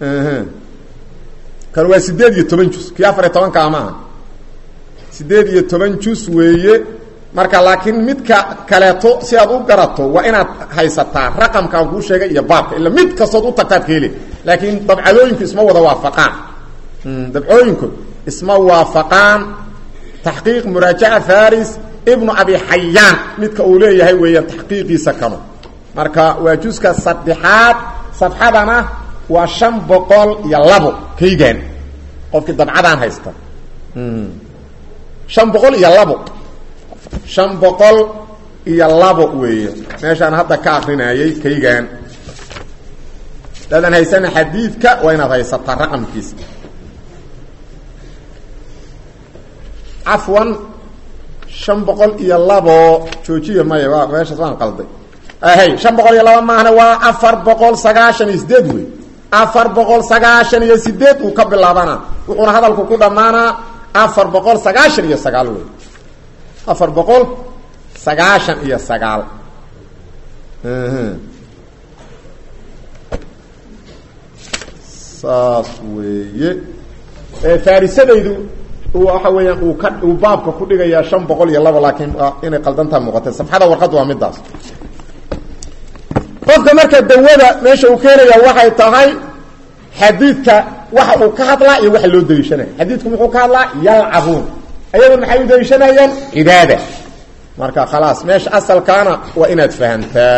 kan waa sideed iyo toban jus kii afar iyo tobankaa maaha sideed iyo toban jus weeye marka laakiin midka kaleeto si aad u garato waa inaad haysataa raqamkaan kuu sheegay iyo baabka ila mid kastood u tagtaad ka heli laakiin dabcadooyinku isma wada waafaqaan dabcooyinku isma waafaqaan taxqiiq muraajaca faris ibnu abi xayaan midka uu leeyahay weeyaan taxqiiqiisa kano marka waa juska saddexaad safxadana waa shan boqol iyo labo kaygan qofkii dabcadaan haysta shan boqol iyo labo shan boqol iyo labo weeye meeshaan hadda ka akrinayay kaygan dadan haysana xadiidka waa inaad haysataa raqamkiisa cafwan shan boqol iyo labo joojiya maya waa meeshaas waan qalday hay shan boqol iyo laba maahna waa afar boqol sagaashan iyo sideed wey afar boqol sagaashan iyo sideed uu ka bilaabana wuxuuna hadalku ku dhammaanaa afar boqol sagaashan iyo sagaal wey afar boqol sagaashan iyo sagaal saas weeye faarisadaydu waxa weeyaan uu ka uu baabka ku dhigayaa shan boqol iyo laba laakiin inay qaldantaa muuqatay safxada warqadda waa midaas qofka marka dawada meesha uu keenaya waxay tahay xadiidka waxa uu ka hadlaa iyo waxa loo daliishanaya xadiidku muxuu ka hadlaa yalcabuun ayagu maxay u daliishanayaan cibaada marka khalaas meesha asalkaana waa inaad fahamtaa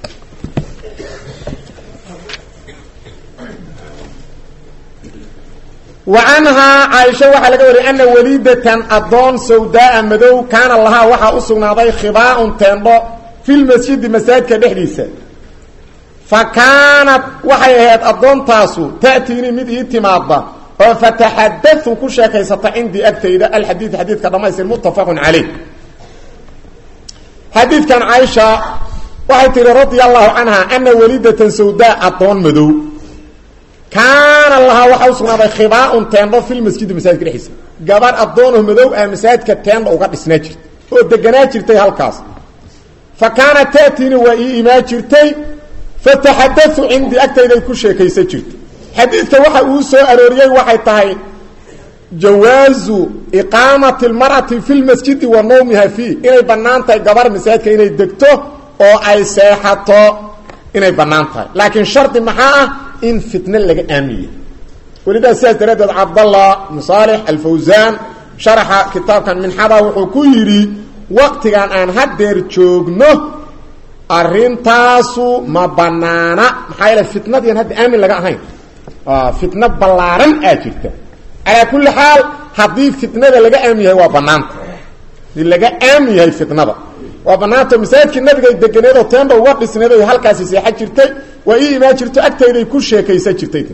wa canhaa caaisha waxaa laga wariyay ana waliidatan addoon sawdaaa madow kaana lahaa waxaa u sugnaaday khibaaun teendho fi lmasjidi masaajidka dhexdiisa fa kaanat waxay ahayd addoontaasu ta'tiinii mid ii timaadda oo fataxadau ku sheekaysata cindii agtayda alxadiid xadiidka dhamaystir muttafaqun caleyh xadiidkan caaisha waxay tihi radia allahu canha ana waliidatan sawdaa addoon madow kaana lahaa waxaa u sugnaaday khibaaun teendho filmasjidi masaajidka dhexdiisa gabar addoono madow ah masaajidka teendha uga dhisnaa jirta oo deganaa jirtay halkaas fa kaanat ta'tiini waa ii imaa jirtay fataxadau cindii agtayday ku sheekaysan jirtay xadiidka waxa uu soo arooriyey waxay tahay jawaazu iqaamati lmar'ati fi lmasjidi wa nawmiha fii inay bannaan tahay gabar masaajidka inay degto oo ay seexato inay bannaan tahay laakiin shardi maxaa ah in fitne laga aamiye welidaa sidaas daraaddeed cabdallah musaalix alfawsaan sharaxa kitaabkan minxada wuxuu ku yidhi waqtigan aan haddeer joogno arintaasu ma banaana maxaa yeele fitnadiian hadda aamin laga ahayn fitno ballaaran aa jirta calaa kulli xaal haddii fitnada laga aamin yahay waa banaanta hadii laga aamin yahay fitnada waa banaanta masaajidkii nabigay deganeedoo teenda uga dhisneed o halkaasi seexa jirtay waa ii imaan jirto agtayday ku sheekaysan jirtay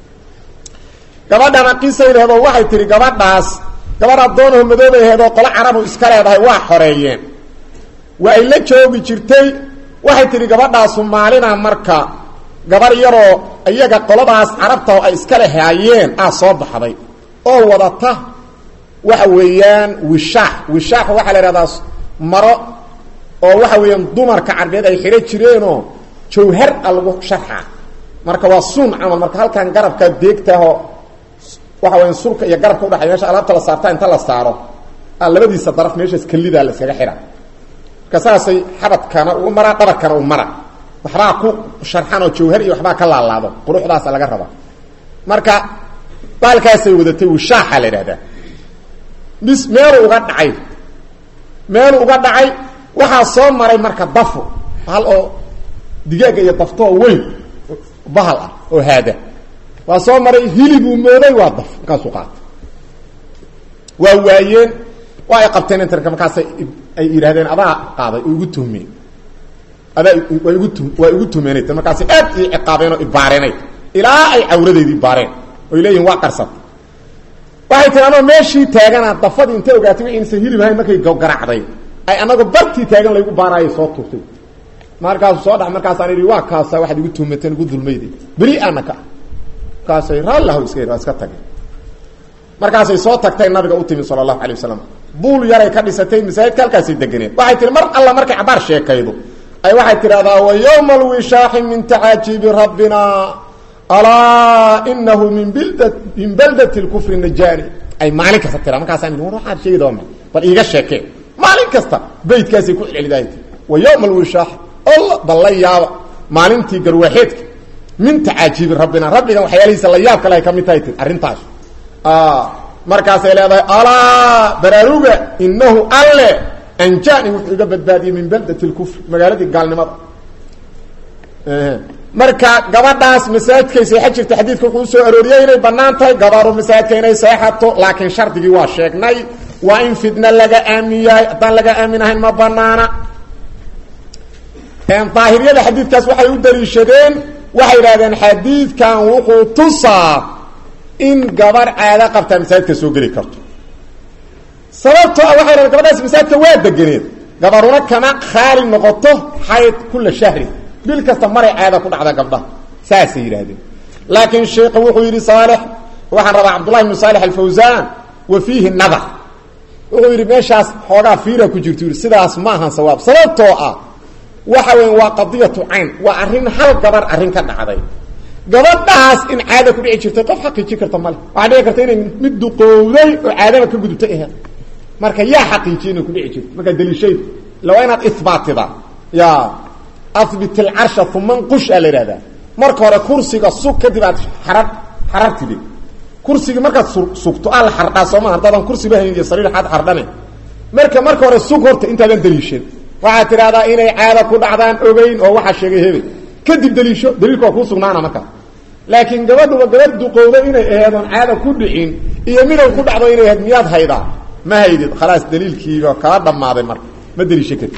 gabadhana qisay leheedoo waxay tihi gabadhaas gabadh addoonoo madoobay aheedoo qolo carabu iska leedahay waa xoreeyeen waa ay la joogi jirtay waxay tihi gabadhaasu maalina marka gabar yaroo iyaga qoladaas carabta ay iskale haayeen ah soo baxday oo wadata waxa weeyaan wishaax wishaax waxaa la ihahdaa maro oo waxa weeyaan dumarka carbeed ay xidho jireenoo jawhar a lagu sharxa marka waa suun camal marka halkan garabka deegtaho waxa weya sulka iyo garabka udhaxay meesha alaabta la saarta inta la saaro labadiisa daraf meeshaas kelidaa la iskaga xidha marka saasay xabadkana ugu maraa dhabarkana u mara waxbaa ku sharxan oo jawhar iyo waxbaa ka laalaado quruxdaasa laga rabaa marka baalkaasay wadatay wishaaxa la idhahdaa bis meelu uga dhacay meelu uga dhacay waxaa soo maray marka dafo hal oo digaaga iyo daftoo weyn bahal ah oo haada waa soo maray hilibuu mooday waa daf markaasuu qaatay waa waayeen waa ay qabteen interka markaasay ay yidhahdeen adaa qaaday oo igu tuhmeen adaa waa igu tu waa igu tuhmeenay markaasay aad ii ciqaabeen oo ibaareenay ilaa ay cawradeedii baareen oy leeyihin waa qarsat waxay tii anoo meeshii taagana dafadii intay ogaatay wi inaysan hilib ahayn markay garacday ay anagoo bartii taagan laygu baaraayay soo tuurtay markaasu soo dha markaasaan idhi waa kaasa waxaad igu tuhmateen igu dulmayday beri ana ka markaasay raallahu iska yidhi waa iska tageen markaasay soo tagtay nabiga u timi sala allahu alay wasalam buul yaray ka dhisatay masaajidka halkaasay deganeed waxay tihi mar alla markay cabaar sheekaydo ay waxay tidhahdaa wa yowma alwishaaxi min tacaajiibi rabbina alaa inahu min bild min baldati lkufri najaani ay maalin kasta tiraa markaasaan war waxaad sheegi doona bal iiga sheekee maalin kasta beydkaasay ku celcelidaayt wa yowma alwishaax alla bal la yaaba maalintii garwaaxeedka min tacaajiibi rabbina rabbigan waxyaalihiisa la yaab kale ay ka mid tahay ti arrintaas markaasay leedahay alaa baraaruga inahu alle anjani wuxuu iga badbaadiyey min baldati lkufri magaaladii gaalnimada marka gabadhaas masaajidkay seexan jirta xadiidka wuxuu usoo arooriyey inay banaan tahay gabaru masaajidka inay seexato laakiin shardigii waa sheegnay waa in fitna laga aamin yahay haddaan laga aamin ahayn ma banaana daahiriyada xadiidkaas waxay u daliishadeen waxay idhahdeen xadiidkan wuxuu tusaa in gabar caado qabtaa masaajidka soo geli karto sababtoo ah waxay dhahdeen gabadhaas masaajidka waa deganeed gabaruna kama khaali noqoto xayd kula shahri bil kasta maray caada ku dhacda gabdhaha saasay yidhaahdeen laakiin sheikhu wuxuu yidhi saalix waxaan rabaa cabdullahi bnu saalix alfawsaan wa fiihi nadar wuxuu yidhi meeshaas xoogaa fiira ku jirto yidhi sidaas ma ahan sawaab sababtoo ah waxa weya waa qadiyatu cayn waa arrin hal gabar arrin ka dhacday gabadhaas in caada ku dhici jirtay qof xaqiijin karta male waxaa dhici karta inay mid duqowday oo caadaba ka gudubtay aheed marka yaa xaqiijiya inay ku dhici jirto markaa daliishaydu ila waa inaad isbaatida ya abit ilcarsha uma nqush aa la ihahdaa marka hore kursiga sug kadib aad xarar xarartidi kursigii markaad sugto aa la xardhaa sooma haddaadan kursiba hayn iyo sariir aad xardhane marka marka hore sug horta intaadan daliishan waxaad tidhahdaa inay caada ku dhacdaan ogeyn oo waxaa sheegay hebel kadib daliisho daliilka waa kuu sugnaana markaa laakiin gabadhuba gabadh duqowda inay aheedoon caada ku dhicin iyo midow ku dhacdo inay aheyd miyaad haydaa ma haydid khalaas daliilkiiba kaa dhammaaday marka ma daliisho kadib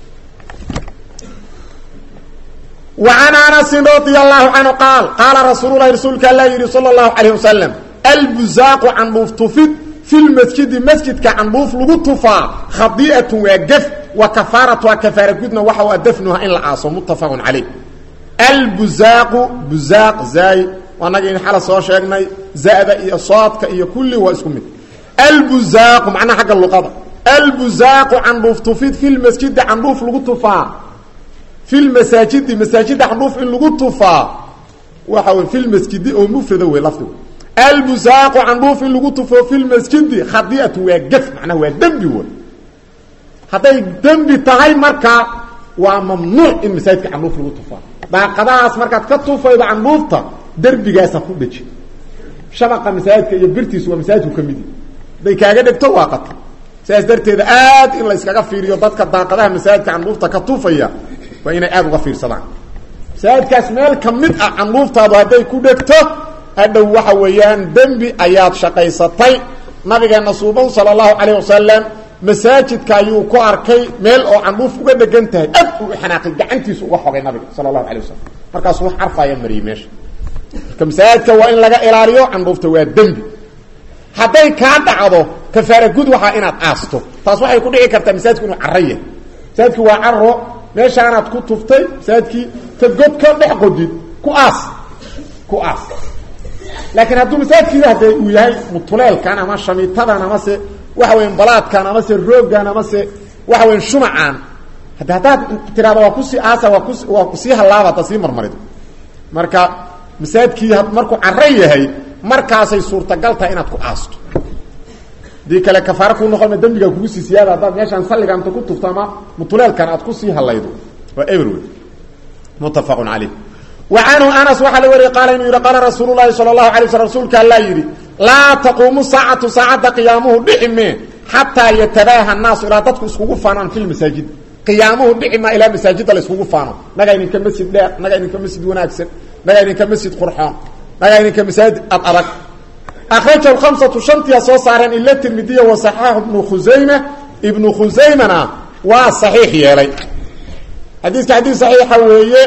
وعن أنس رضي الله عنه قال قال رسول الله رسولك الله يري صلى الله عليه وسلم البزاق عن بوفتفد في المسجد مسجد كعن بوف لغطفا خطيئة وقف وكفارة وكفارة قدنا وحوى دفنها إن العاصم متفق عليه البزاق بزاق زي ونجي حالة سوى شاقنا زائد إيا صادك إيا كل واسكم البزاق معنى حق اللقاء البزاق عن بوفتفد في المسجد عن بوف لغطفا في المساجد مساجد حروف ان لغو تفا وحاول في المسجد او مفرد وي لفظ البزاق عن روف ان لغو تفا في المسجد خطيئه وقف معناه ذنب و هذا ذنب تاي marka waa mamnuuc in masaajidka canuuf lagu tufaa daaqadahaas markaad ka tufaydo canuufta derbigaasa ku dheji shabaqa masaajidka iyo birtiisu waa masaajidku ka midi haday kaaga dhegto waa qata sidaas darteeda aad in la iskaga fiiriyo dadka daaqadaha masaajidka canuufta ka tufaya waa inay aada uga fiirsadaan masaajidkaas meel ka mid ah canuuftaadu hadday ku dhegto hadhow waxa weeyaan dembi ayaad shaqaysatay nabigeena suuban sala allahu calayh wasalam masaajidka ayuu ku arkay meel oo canuuf uga dhegan tahay ad uu xanaaqay gacantiisu uga xogay nabiga sala allahu alay wasalam markaasuu wax carfaaya mariyey meesha marka masaajidka waa in laga ilaaliyo canuufta waa dembi hadday kaa dhacdo kafaara gud waxaa inaad aasto taas waxay ku dhici kartaa masaajidku inuu caro yahay masaajidku waa caro meeshaanaad ku tuftay masaajidkii ka god ka dhex qodid ku aas ku aas laakiin hadduu masaajidkii hadee uu yahay mutuleelkan ama shamiitadan amase waxa weya balaadkan amase rooggan amase waxa weya shumacaan hade haddaad tiraada waa kusii aasa waa kus waa kusii hallaaba hadda sii marmarido marka masaajidkii markuu caro yahay markaasay suurtagal tahay inaad ku aasto hadii kale kafaare kuu noqon dembigaa kugu sii siyaada haddaad meeshaan salliga inta ku tufto ama mutuleelkan aad kusii hallaydo waa everway muttafaqun caleyh wa canhu anas waxaa la wariyey qaala inuu yidhi qaala rasuulu llahi sala allahu alay waslam rasuulka allaa yidhi laa taquumu saacatu saacadda qiyaamuhu dhici mee xataa yatabaaha annaasu ilaa dadku iskugu faanaan fi lmasaajid qiyaamuhu dhici maa ilaa masaajidda la iskugu faano nagaa idinka masjid dheer nagaa idinka masjid wanaagsan nagaa idinka masjid qurxoon nagaa idinka masaajid ad adag akrajahu khamsatu shantiya soo saareen ila tirmidiya wa saxaaxu ibnu khusayma ibnu khusaymana waa saxiix yeelay xadiiska xadiis saxiixa weeye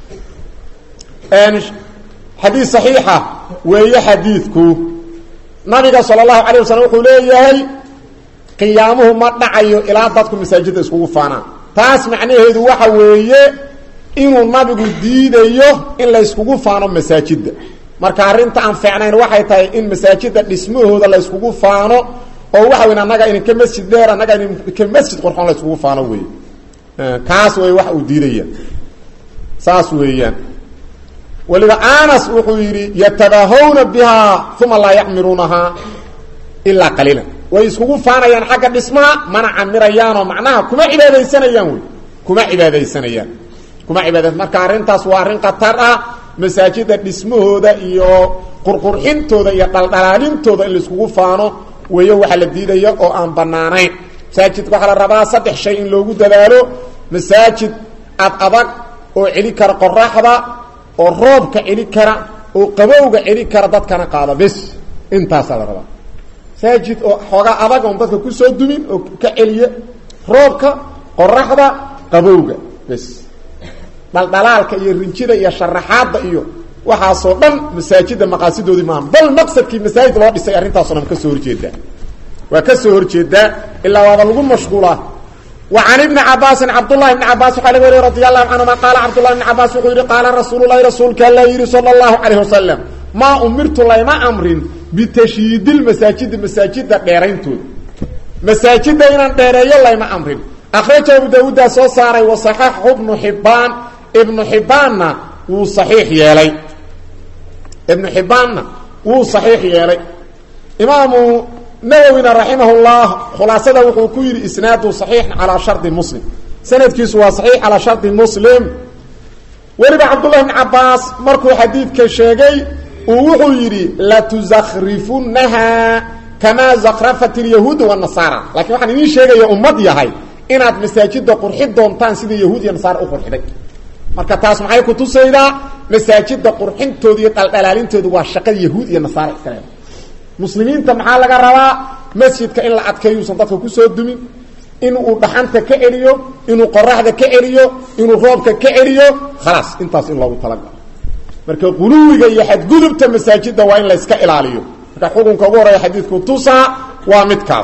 xadiis saxiixa weeye xadiidku nabiga sala allahu calayh wasalam wuxuu leeyahay qiyaamuhu ma dhacayo ilaa dadku masaajidda iskugu faanaan taas macnaheedu waxa weeye inuu nabigu diidayo in la yskugu faano masaajidda marka arrinta aan fiicnayn waxay tahay in masaajidda dhismahooda la yskugu faano oo waxa weyn annaga idinka masjid dheer annaga idinka masjid qurxoon la yskugu faano wey kaas wey wax uu diidaya saas weeyaan weliba anas wuxuu yidhi yatabahawna bihaa uma laa yacmiruunahaa ilaa qaliilan way iskugu faanayaan xagga dhismaha mana camirayaanoo macnaha kuma cibaadaysanayaan wey kuma cibaadaysanayaan kuma cibaada marka arrintaas waa arrin khatar ah masaajida dhismahooda iyo qurqurxintooda iyo dhaldhalaalintooda in laiskugu faano weeyo waxaa la diidaya oo aan banaanayn masaajidka waxaa la rabaa saddex shay in loogu dadaalo masaajid ad adag oo celi kara qoraxda oo roobka celi kara oo qabowga celi kara dadkana qaada bes intaasaa la rabaa masaajid oo xoogaa adag oon dadka kusoo dumin oo ka celiya roobka qoraxda qabowga bes dhaldhalaalka iyo rinjida iyo sharaxaadda iyo waxaasoo dhan masaajida maqaasidoodii maaha bal maqsadkii masaajid loo dhisay arrintaaso dhan kasoo horjeedaa waa ka soo horjeedaa ilaa waaba lagu mashquulaa wa can ibni cabaasin cabdullahi ibni cabaas waxaa laga wariy radi allahu canhuma qaala cabdullahi ibni cabaas wuxuu yihi qaala rasuululahi rasuulka alla yidhi sala allahu calayh wasalam maa umirtu layma amrin bitashyiidilmasaajidi masaajida dheerayntooda masaajida inaan dheereeyo layma amrin akhraja abu daawuuddaa soo saaray wa saxaxahu ibnu xibbaan ibnu xibbaanna wuu saxiix yeelay ibnu xibbaanna wuu saxiix yeelay imaamu nawowina raximah llah khulaasada wuxuu ku yidhi isnaadu saxiixan calaa shardi muslim sanadkiisu waa saxiix calaa shardi muslim weliba cabdullahi bn cabaas markuu xadiidka sheegay uu wuxuu yidhi latuzakhrifunnaha kamaa zakrafat ilyahuuda wanasaara lakiin waxaan idiin sheegaya ummad yahay inaad masaajida qurxi doontaan sida yahuud iyo nasaara u qurxiday marka taas maxay kutusaydaa masaajida qurxintooda iyo dhaldhalaalintooda waa shaqada yahuud iyo nasaara iskale muslimiinta maxaa laga rabaa masjidka in la adkeeyuusan dadka kusoo dumin inuu dhaxanta ka celiyo inuu qoraxda ka celiyo inuu roobka ka celiyo khalaas intaas in loogu talagalo marka quluwiga iyo xadgudubta masaajida waa in la iska ilaaliyo marka xukunka ugu horeeya xadiidku tusaa waa midkaas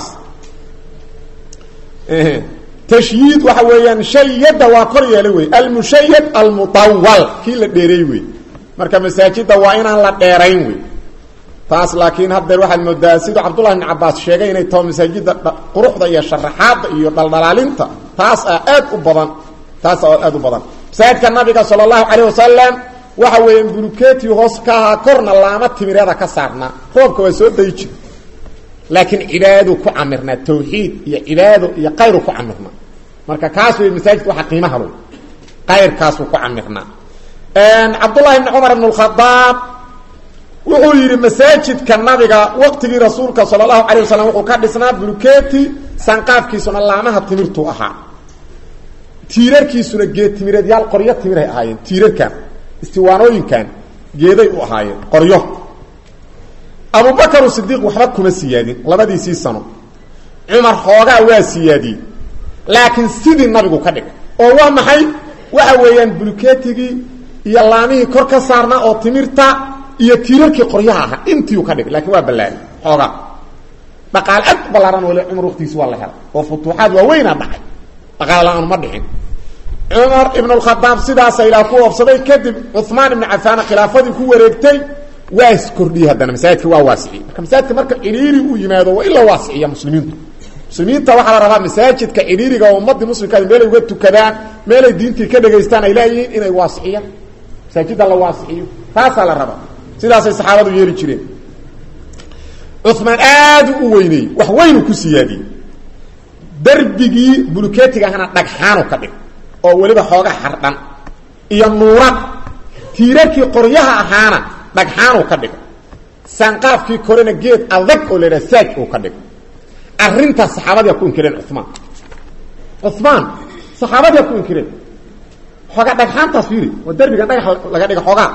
tashyiid waxa weeyaan shayada waa kor yeelay wey almushayad almutawal kii la dheereey wey marka masaajida waa inaan la dheerayn wey taas laakiin haddeer waxaad moodaa siduu cabdullahi bn cabaas sheegay inay taho masaajida quruxda iyo sharaxaadda iyo dhaldhalaalinta taas a aad u badan taas a aad u badan masaajidka nabiga sala allahu calayh wasalam waxa weeyaan buluketi hoos ka ahaa korna laama timireeda ka saarnaa roobka waa soo dayi jir laakiin cibaadadu ku camirnaa tawxiid iyo cibaado iyo kayru ku camirnaa marka kaas wey masaajidka waxa qiimaha lo kayrkaasuu ku camirnaa cabdullahi bni cumar ibn اkhadaab wuxuu yidhi masaajidka nabiga waqtigii rasuulka sala allahu alay wasalam wuxuu ka dhisnaa buluketi sanqaafkiisuna laamaha timirtuu ahaa tiirarkiisuna geed timireed yaal qoryo timiray ahaayeen tiirarkan istiwaanooyinkan geeday u ahaayeen qoryo abubakr sidiiq waxba kuma siyaadin labadiisii sano cumar xoogaa waa siyaadiyey laakiin sidii nabigu ka dhigay oo waa maxay waxa weeyaan bulketigii iyo laamihii kor ka saarnaa oo timirta iyo tiirarkii qoryaha ahaa intiiu ka dhigay lakiin waa ballaari xoogaa dhaqaale aad ballaaran wali cumar waqtigiisi waa la helay oo futuuxaad waaweynaa dhacay dhaqaale la-aan ma dhicin cumar ibn اkhadaab sidaasa ilaah ku oobsaday kadib cuثmaan ibn cafaan khilaafadii ku wareegtay waa iskordhiyey haddana masaajidka waa waasiciyey marka masaajidka marka cidhiiri uu yimaado waa in la waasiciya muslimiintu muslimiinta waxaa la rabaa masaajidka cidhiiriga oo ummadii muslimkaa meelay uga tukadaan meelay diintii ka dhegaystaan ay leeyihiin inay waasiciyaan masaajida la waasiciyo taasaa la rabaa sidaasay saxaabadu yeeli jireen cumaan aad u weyneyey wax weynu ku siyaadiyey darbigii buluketiga ahna dhagxaanu ka dhig oo weliba xooga xardhan iyo nuurad tiirarkii qoryaha ahaana dhagxaanuu ka dhigay sanqaafkii korena geed adag oo la idhaha saaj uu ka dhigay arrintaas saxaabadiia ku inkireen cumaan cumaan saxaabadiia ku inkireen xoogaa dhagxaantaas fiiri waa derbiga dhagax laga dhiga xoogaa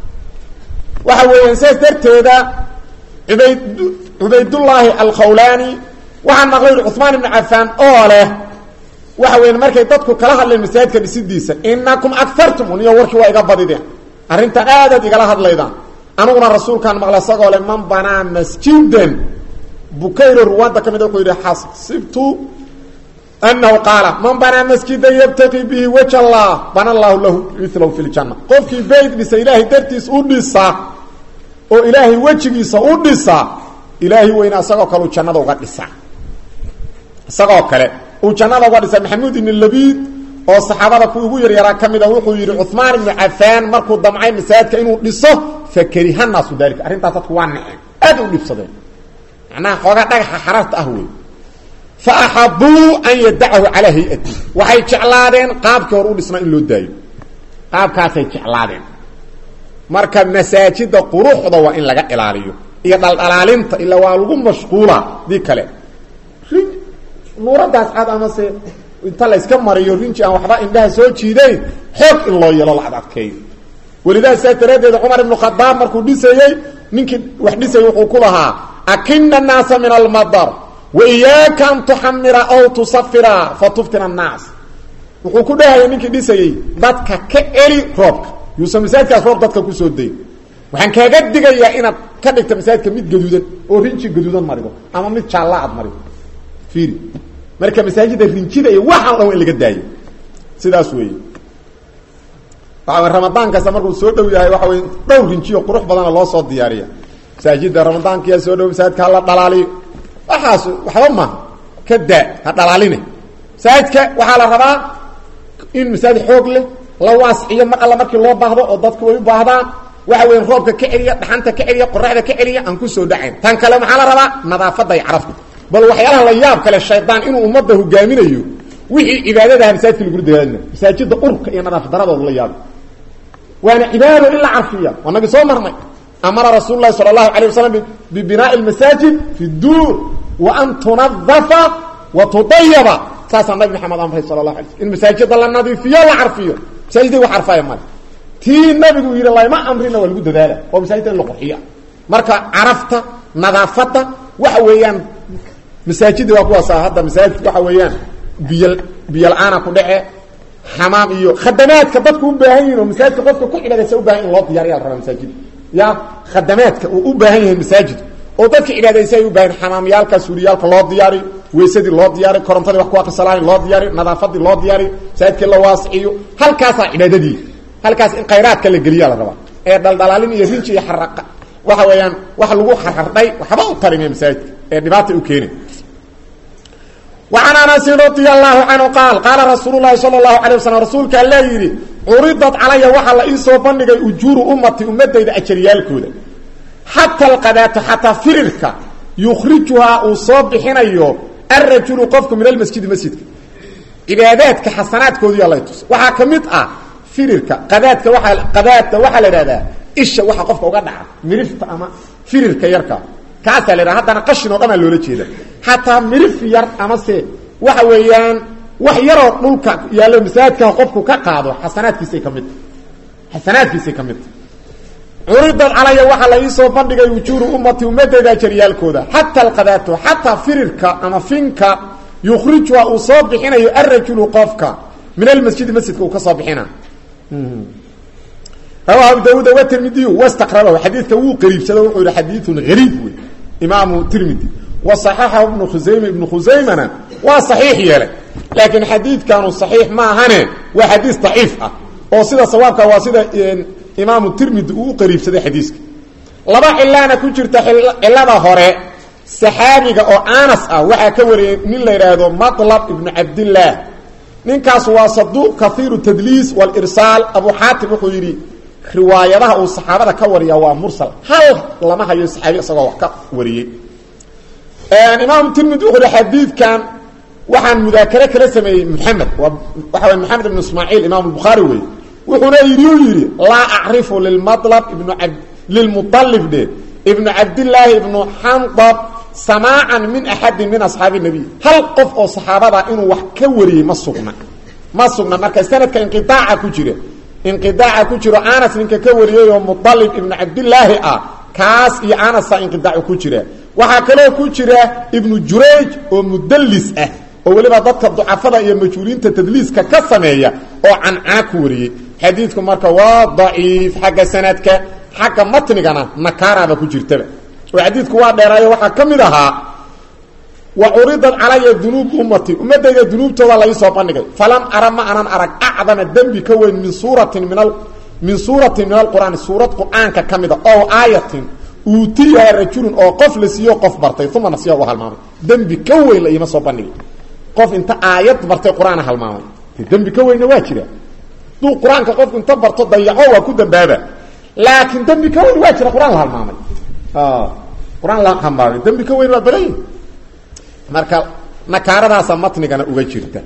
waxa weeyaan sidaas darteeda ubayd cubaydullaahi alkhawlaani waxaan maqlay ui cumaan ibnu cafaan oo leh waxa weya markay dadku kala hadleen masaajidka dhisidiisa inakum agartum uniyo warkii waa iga badideen arrintan aadaad igala hadlaydaan aniguna rasuulkaan maqla isagoo le man banaa masjidan bukayro ruwaadda ka mid wuxuu yidhi xasibtu anahu qaala man banaa masjidan yabtaqi bihi waj allah bana allahu lahu milahu fi ljanna qofkii bayt dhisa ilaahay dartiis u dhisa oo ilaahay wejigiisa u dhisa ilaahay weyna isagoo kale jannada uga dhisa isagoo kale uu jannada uga dhisa maxamuud ibn labiid oo saxaabada kuwii ugu yaryaraa ka mid a wuxuu yidhi cumaan ibnu cafaan markuu damcay masaajidka inuu dhiso fakariha naasu daalika arrintaas dadku waa naceen aad u dhibsadeen macnaha xoogaa dhagaxa xararta ah wey fa axabuu an yadacahu calaa hay-ati waxay jeclaadeen qaabkii hore u dhisnaa in loo daayo qaabkaasay jeclaadeen marka masaajida quruxda waa in laga ilaaliyo iyo dhaldhalaalinta ilaa waa lagu mashquula dii kale nuuradaas cad amase inta la yska mariyo rinji aan waxba indhaha soo jiidayn xoog in loo yeelo la adadkeeyo welidaas saa daraaddeed cumar ibnu khadaab markuu dhisayey ninkii wax dhisayay wuxuu ku lahaa akina annaasa min almadar wa iyaaka an tuxamira aw tusafira fa tuftina annaas wuxuu ku dhahayay ninkii dhisayey dadka ka eli roobka yuusan masaajidkaas roob dadka kusoo dayn waxaan kaaga digayaa inaad ka dhigta masaajidka mid gaduudan oo rinji gaduudan marido ama mid jaalla aad marido fiiri marka masaajida rinjida iyo waxaan dhan in laga daayo sidaas weeye waxa wey ramadaan kasta markuu soo dhow yahay waxa wey dhowr rinjiyo qurux badana loo soo diyaariya masaajida ramadaankiyaa soo dhow masaajidka hala dhalaaliyo waxaas waxba maaha ka daa ha dhalaaline masaajidka waxaa la rabaa in masaajid xoog leh la waasciyo mar alla markii loo baahdo oo dadku way u baahdaan waxa weya roobka ka celiya dhaxanta ka celiya qoraxda ka celiya aan kusoo dhacayn tan kale maxaa la rabaa nadaafadda iyo carafta bal waxyaalaha la yaab kale shaydaan inuu ummadda hogaaminayo wixii cibaadadaha masaajidka lagula dadaadina masaajida urka iyo nadaafad daradooda la yaaba waana cibaado in la carfiya waa nagi soo marnay amara rasuul lahi sala allahu alay wasalam bibinaai lmasaajid fi duur wa an tunadafa wa tudayaba saasaa nabi maxamed amray sala lahu alay sl in masaajida la nadiifiyo la carfiyo masaajida wax carfaya male tii nabigu yidhi layma amrina waa lagu dadaala oo masaajidda in la qurxiya marka carafta nadaafadda waxa weeyaan masaajidda waa kuwaasa hadda masaajidka waxa weeyaan biy biyo la-aana ku dhece xamaam iyo khadamaadka dadku u baahan yihin oo masaajidka qofka ku cibaadaysa u bahan in loo diyariya la rabaa masaajidda ya khadamaadka uu u baahan yahay masaajidku oo dadka cibaadaysa ay u baahan xamaamyaalka suuriyaalka loo diyaari weysadii loo diyaari korontadii wax ku akrisalaani loo diyaari nadaafadii loo diyaari masaajidkii la waasiciyo halkaasaa cibaadadii halkaas in khayraadka la geliya la rabaa ee dhaldhalaalin iyo rinji iyo xaraqa waxa weeyaan wax lagu xarxardhay waxba u tarime masaajidka ee dhibaata u keeni وعن أنس رضي الله عنه قال قال رسول الله صلى الله عليه وسلم رسولك الله يري عرضت علي وحا لا إيسو بندقى أجور أمتي أمتي إذا أجريالكودا حتى القدات حتى فررك يخرجها أصاب حينيو الرجل قفك من المسجد مسجد عباداتك حسناتك ودي الله يتوس وحا كميت آه فررك قداتك وحا قداتك وحا لرادا إيشا وحا قفك وقدع مرفت أما فررك يركا kaasaa la yidhaha haddana qashin oo dhan aa loola jeeda xataa mirif yar amase waxa weeyaan wax yaroo dhulka yaallo masaajidka qofku ka qaado xasanaadkiisay ka mid xasanaadkiisay ka mid curidad calaya waxaa la iisoo bandhigay wujuuru ummati ummadeyda jaryaalkooda xata alqadaato xataa firirka ama finka yukhrijuha uu soo bixinayo arajulu qofka min almasjidi masjidka uu ka soo bixina rawahu abu daawuud watirmidiy wastaqrabahu xadiidka wuu qariibsado wuxuu yihi xadiidun hariib wey imaamu tirmidi wa saxaxahu ibnu khusayme ibnu khusaymana waa saxiix yeelay laakiin xadiidkanu saxiix ma ahane waa xadiis daciif ah oo sida sawaabka waa sida imaamu tirmidi uu u qariibsaday xadiiska laba cilaana ku jirta cilada hore saxaabiga oo anas ah waxaa ka wariyey nin la yidhaahdo matlab ibnu cabdillaah ninkaas waa saduuq kaiiru tadliis walirsaal abu xaatim wuxuu yidhi riwaayadaha uu saxaabada ka wariya waa mursal hal lama hayo saxaabi isagoo wax ka wariyey imaam tirmidi wuxuu hi xadiidkan waxaan mudaakare kala sameeyey maxamed waa waxa way maxamed ibnu ismaaciil imaam albukhaari wey wuxuuna yidhi u yidhi laa acrifu lilmalab ibnu ab lilmualib dhe ibnu cabdillaahi ibnu xandab samaacan min axadin min asxaabi nabiy hal qof oo saxaabada inuu wax ka wariyey ma sugna ma sugna marka sanadka inqiaaca ku jira inqidaaca ku jiro anas ninka ka wariyey oo mualib ibnu cabdillaahi ah kaas iyo anasa inqidaacu ku jira waxaa kaloo ku jira ibnu jurayj oo mudallis ah oo weliba dadka ducafada iyo majhuuliinta tadliiska ka sameeya oo cancana ku wariyey xadiidku marka waa daciif xagga sanadka xagga matnigana nakaaraba ku jirtaba oo xadiidku waa dheeraayo waxaa ka mid ahaa wa curidat calaya dunuubu ummati ummadayda dunuubtooda laisoo bandhigay falam ara ma anan arag acdama dembi ka weyn min suuratin min min suuratin min alqur'aani suurad qur'aanka ka mida oo aayatin uutiyaha rajulun oo qof la siiyo qof bartay uma nasiya u halmaamay dembi ka weyn la iima soo bandhigay qof inta aayad bartay qur-aana halmaamay dembi ka weynna waa jira duu qur-aanka qofku inta barto dayaco waa ku dambaaba laakiin dembi ka weyn waa jira qur-aan la halmaamay qur-aan la halmaamay dembi ka weyn waa badan yihi marka nakaaradaasa matnigana uga jirta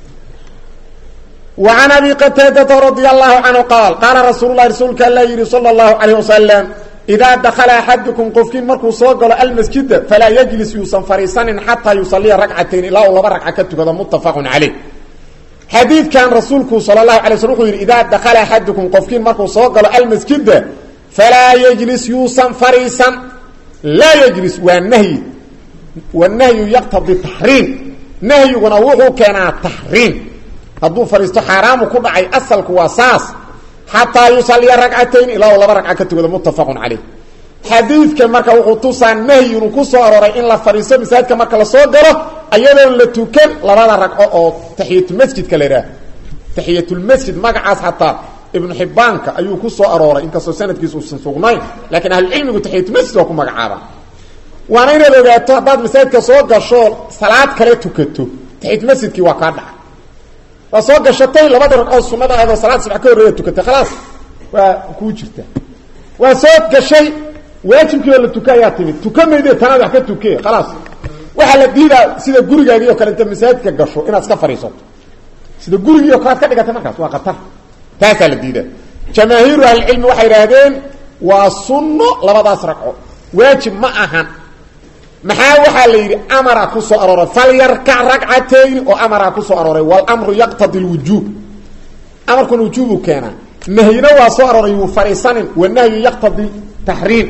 وعن أبي qتاadة رضي الله عنه قال qاaلa رasuل الhi rasuulka ala yihi صلى الله عليه وسلم إdaa دkلa أحadكم qofkiin markuu soo galo almasجida falaa yجlis yuusan fariisanin xatىa yuصaلiya رagcatayn ilaa uu laba ragca ka tukado متafق عaليه xadiidkan rasuulku salى الlaه عليه sلم وxuu yidhi إdaa dakla أحadكم qofkiin markuu soo galo almasجida falaa yجlis yuusan fariisan laa yجlis waa nhy والnahyu yqtضي تaxriim nahyiguna wuxuu keenaa تaxriim hadduu fadhiisto xaaraamu ku dhacay asalku waa saas xataa yusaliya ragcatayn ilaa laba ragca ka tukado muttafaqun caleyh xadiidka marka wuxuu tusaa nahyi inuu ku soo aroray in la fadhiisto masaajidka marka lasoo galo ayadoon la tukan labada ragco oo taxiyatulmasjidka la idhaah taxiyatulmasjid magacaas xataa ibnu xibbaanka ayuu ku soo arooray inkastoo sanadkiisa uusan sugnayn laakiin ahlucilmigu taxiyatulmasjid waa ku magacaaba waana inaad ogaato haddaad masaajidka soo gasho salaad kale tukato taxiyatulmasjidkii waa kaa dhaca waa soo gashatay labada ragcood sunada aadoo salaad subax ka horreeya tukatay khalaas waa kuu jirta waa soo gashay waajibkii oo la tuka ayaa timid tuka mayde tanaad wax ka tuke khalaas waxaa la diidaa sida gurigaagii o kale inta masaajidka gasho inaad iska fadhiisato sida gurigii oo kale ad ka dhigatay markaas waa khatar taasaa la diidaa jamaahiiru ahlicilmi waxay idhaahdeen waa sunno labadaas ragco waajib ma ahan maxaa waxaa la yidhi amara ku soo arooray falyarkac ragcatayni oo amara ku soo arooray wاlmru yaqtadi اlwujuub amarkuna wujuubu keenaa nahyina waa soo arooray yuu fariisanin wanahyu yaqtadi taxriim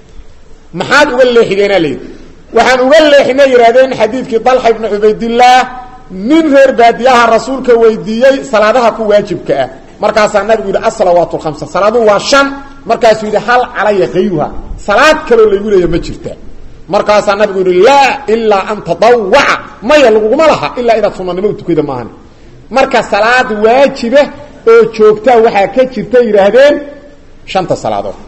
maxaad uga leexideenaa la yidhi waxaan uga leexinay yidhahdeen xadiidkii dalxa ibni cubaydillaah nin reer baadiyaha rasuulka weydiiyey salaadaha ku waajibka ah markaasaa nabigu yidhi asalawaat lhamsa salaaduhu waa shan markaasuu yidhi hal calaya kayruha salaad kaloo laygu leeya ma jirta markaasaa nabigu yihi laa ilaa an tadawaca maya laguguma laha ilaa inaad sunanimo tukada maahan marka salaad waajiba oo joogtaa waxaa ka jirta yidhaahdeen shanta salaadood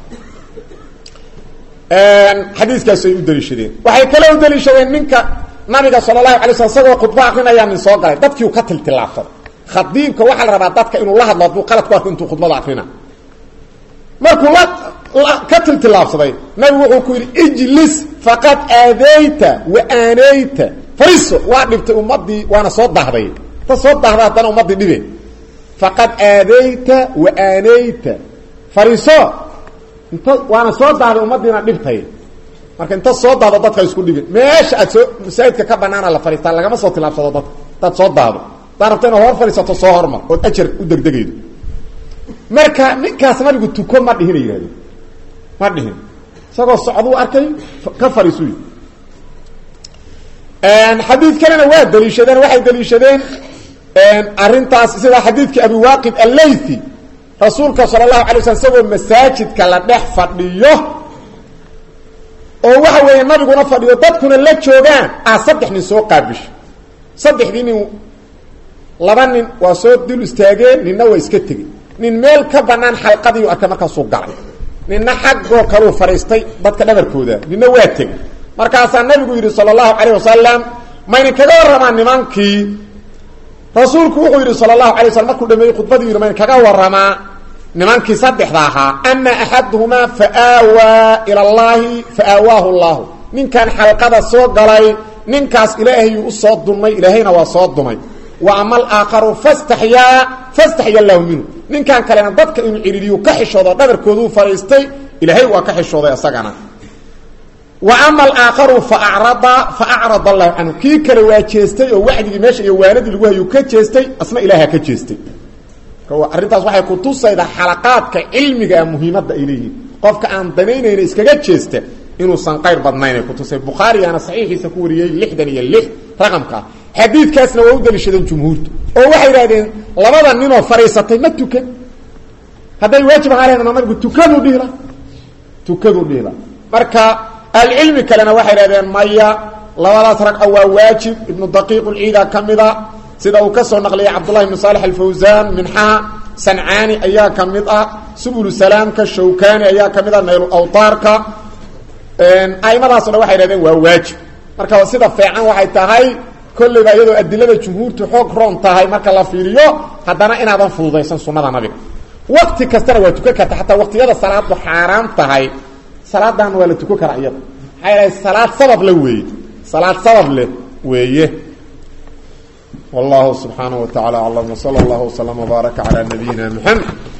xadiiskaasay u daliishadeen waxay kale u daliishadeen ninka nabiga sala allahu alay slam isagoo khudbo akrinayaa nin soo galay dadkiiu ka tiltilaabsaday khadiibka waxaa la rabaa dadka inuu la hadlo hadduu qalad ku arko intuu khudbada akrina markuu la ka tiltilaabsaday nabigu wuxuu ku yidhi ijlis faqad aadayta wa aanayta fariiso waa dhibtay ummadii waana soo dahday ta soo dahda haddana ummadii dhibe faqad aadayta wa aanayta fariiso inta waana soo dahday ummadiina dhibtay marka inta soo dahdo dadka isku dhibin meesha aad soo masaajidka ka banaana la fariistaa lagama soo tilaabsado dadka hadaad soo dahdo hadaad rabto inaad hor fadhiisato soo hormar ood ajar u degdegaydo marka ninkaas nabigu tuko ma dhihina yidhahdeen ma dhihin isagoo socduu arkay ka fariisuy xadiid kalena waa daliishadeen waxay daliishadeen arrintaas sida xadiidkii abi waaqid allaythi rasuulka sala allahu alay slam isagoo masaajidka la dhex fadhiyo oo waxa weeye nabiguna fadhiyo dadkuna la joogaan ah saddex nin soo qaabisho saddexdii nin laba nin waa soo dul istaageen ninna waa iska tegey nin meel ka banaan xalqadiiu arkay markaasuu galay ninna xaggoo kaluu fadhiistay dadka dhabarkooda ninna waa tegey markaasaa nabigu yidhi sala allahu calayh wasalam mayna kaga warramaa nimankii rasuulku wuxuu yidhi sala allahu alay waslam markuu dhameeyey khudbadii yidhi mayna kaga warramaa nimankii saddexda ahaa ama axaduhumaa fa aawaa ila allaahi fa aawaahu llahu ninkan xalqada soo galay ninkaas ilaahayuu u soo dumay ilaahayna waa soo dumay wa ama alaakharu fastaxyaa fastaxya allahu minhu ninkan kalena dadka inuu cihiriyu ka xishoodo dhabarkooduu fadhiistay ilaahay waa ka xishooday isagana wa ama alaakharu faacrada fa acrada allahu canhu kii kale waa jeestay oo wacdigii meesha iyo waanadii lagu hayuu ka jeestay asna ilaaha ka jeestay arrintaas waxay kutusaydaa xalaqaadka cilmiga ah muhiimadda ay leeyihiin qofka aan danaynayna iskaga jeesta inuusan qayr badnaynay kutusay bukhaarigaana saxiixiisa ku wariyey lixdan iyo lix raqamkaa xadiidkaasna waa u daliishadeen jumhuurtu oo waxay idhahdeen labada ninoo fadhiisatay ma tukan hadday waajib ahaa laheedna nabigu tukaduu dhihila tukaduu dhihila marka ahlucilmi kalena waxay idhahdeen maya labadaas ragco waa waajib ibnu daqiiq ulciida ka mida sida uu ka soo naqliyay cabdullahi bn saalex alfawsaan minxaha sancaani ayaa ka mid ah subulu salaamka shawkani ayaa ka mid ah naylu awtaarka aimadaasoo dhan waxay idhahdeen waa waajib marka sida feecan waxay tahay kolleyba iyadoo adilada jumhuurtu xoog roon tahay marka la fiiriyo haddana inaadan fududaysan sunnada nabiga wakti kastana waa tukan karta xataa waqtiyada salaadu xaaraan tahay salaadan waa la tukan karaa iyada maxaa yahay salaad sabab le weeye salaad sabab leh weeye wallahu subxaanaه wa taعala aclam wslى اllah وslm وbaaraka عalى nabiyina mxamed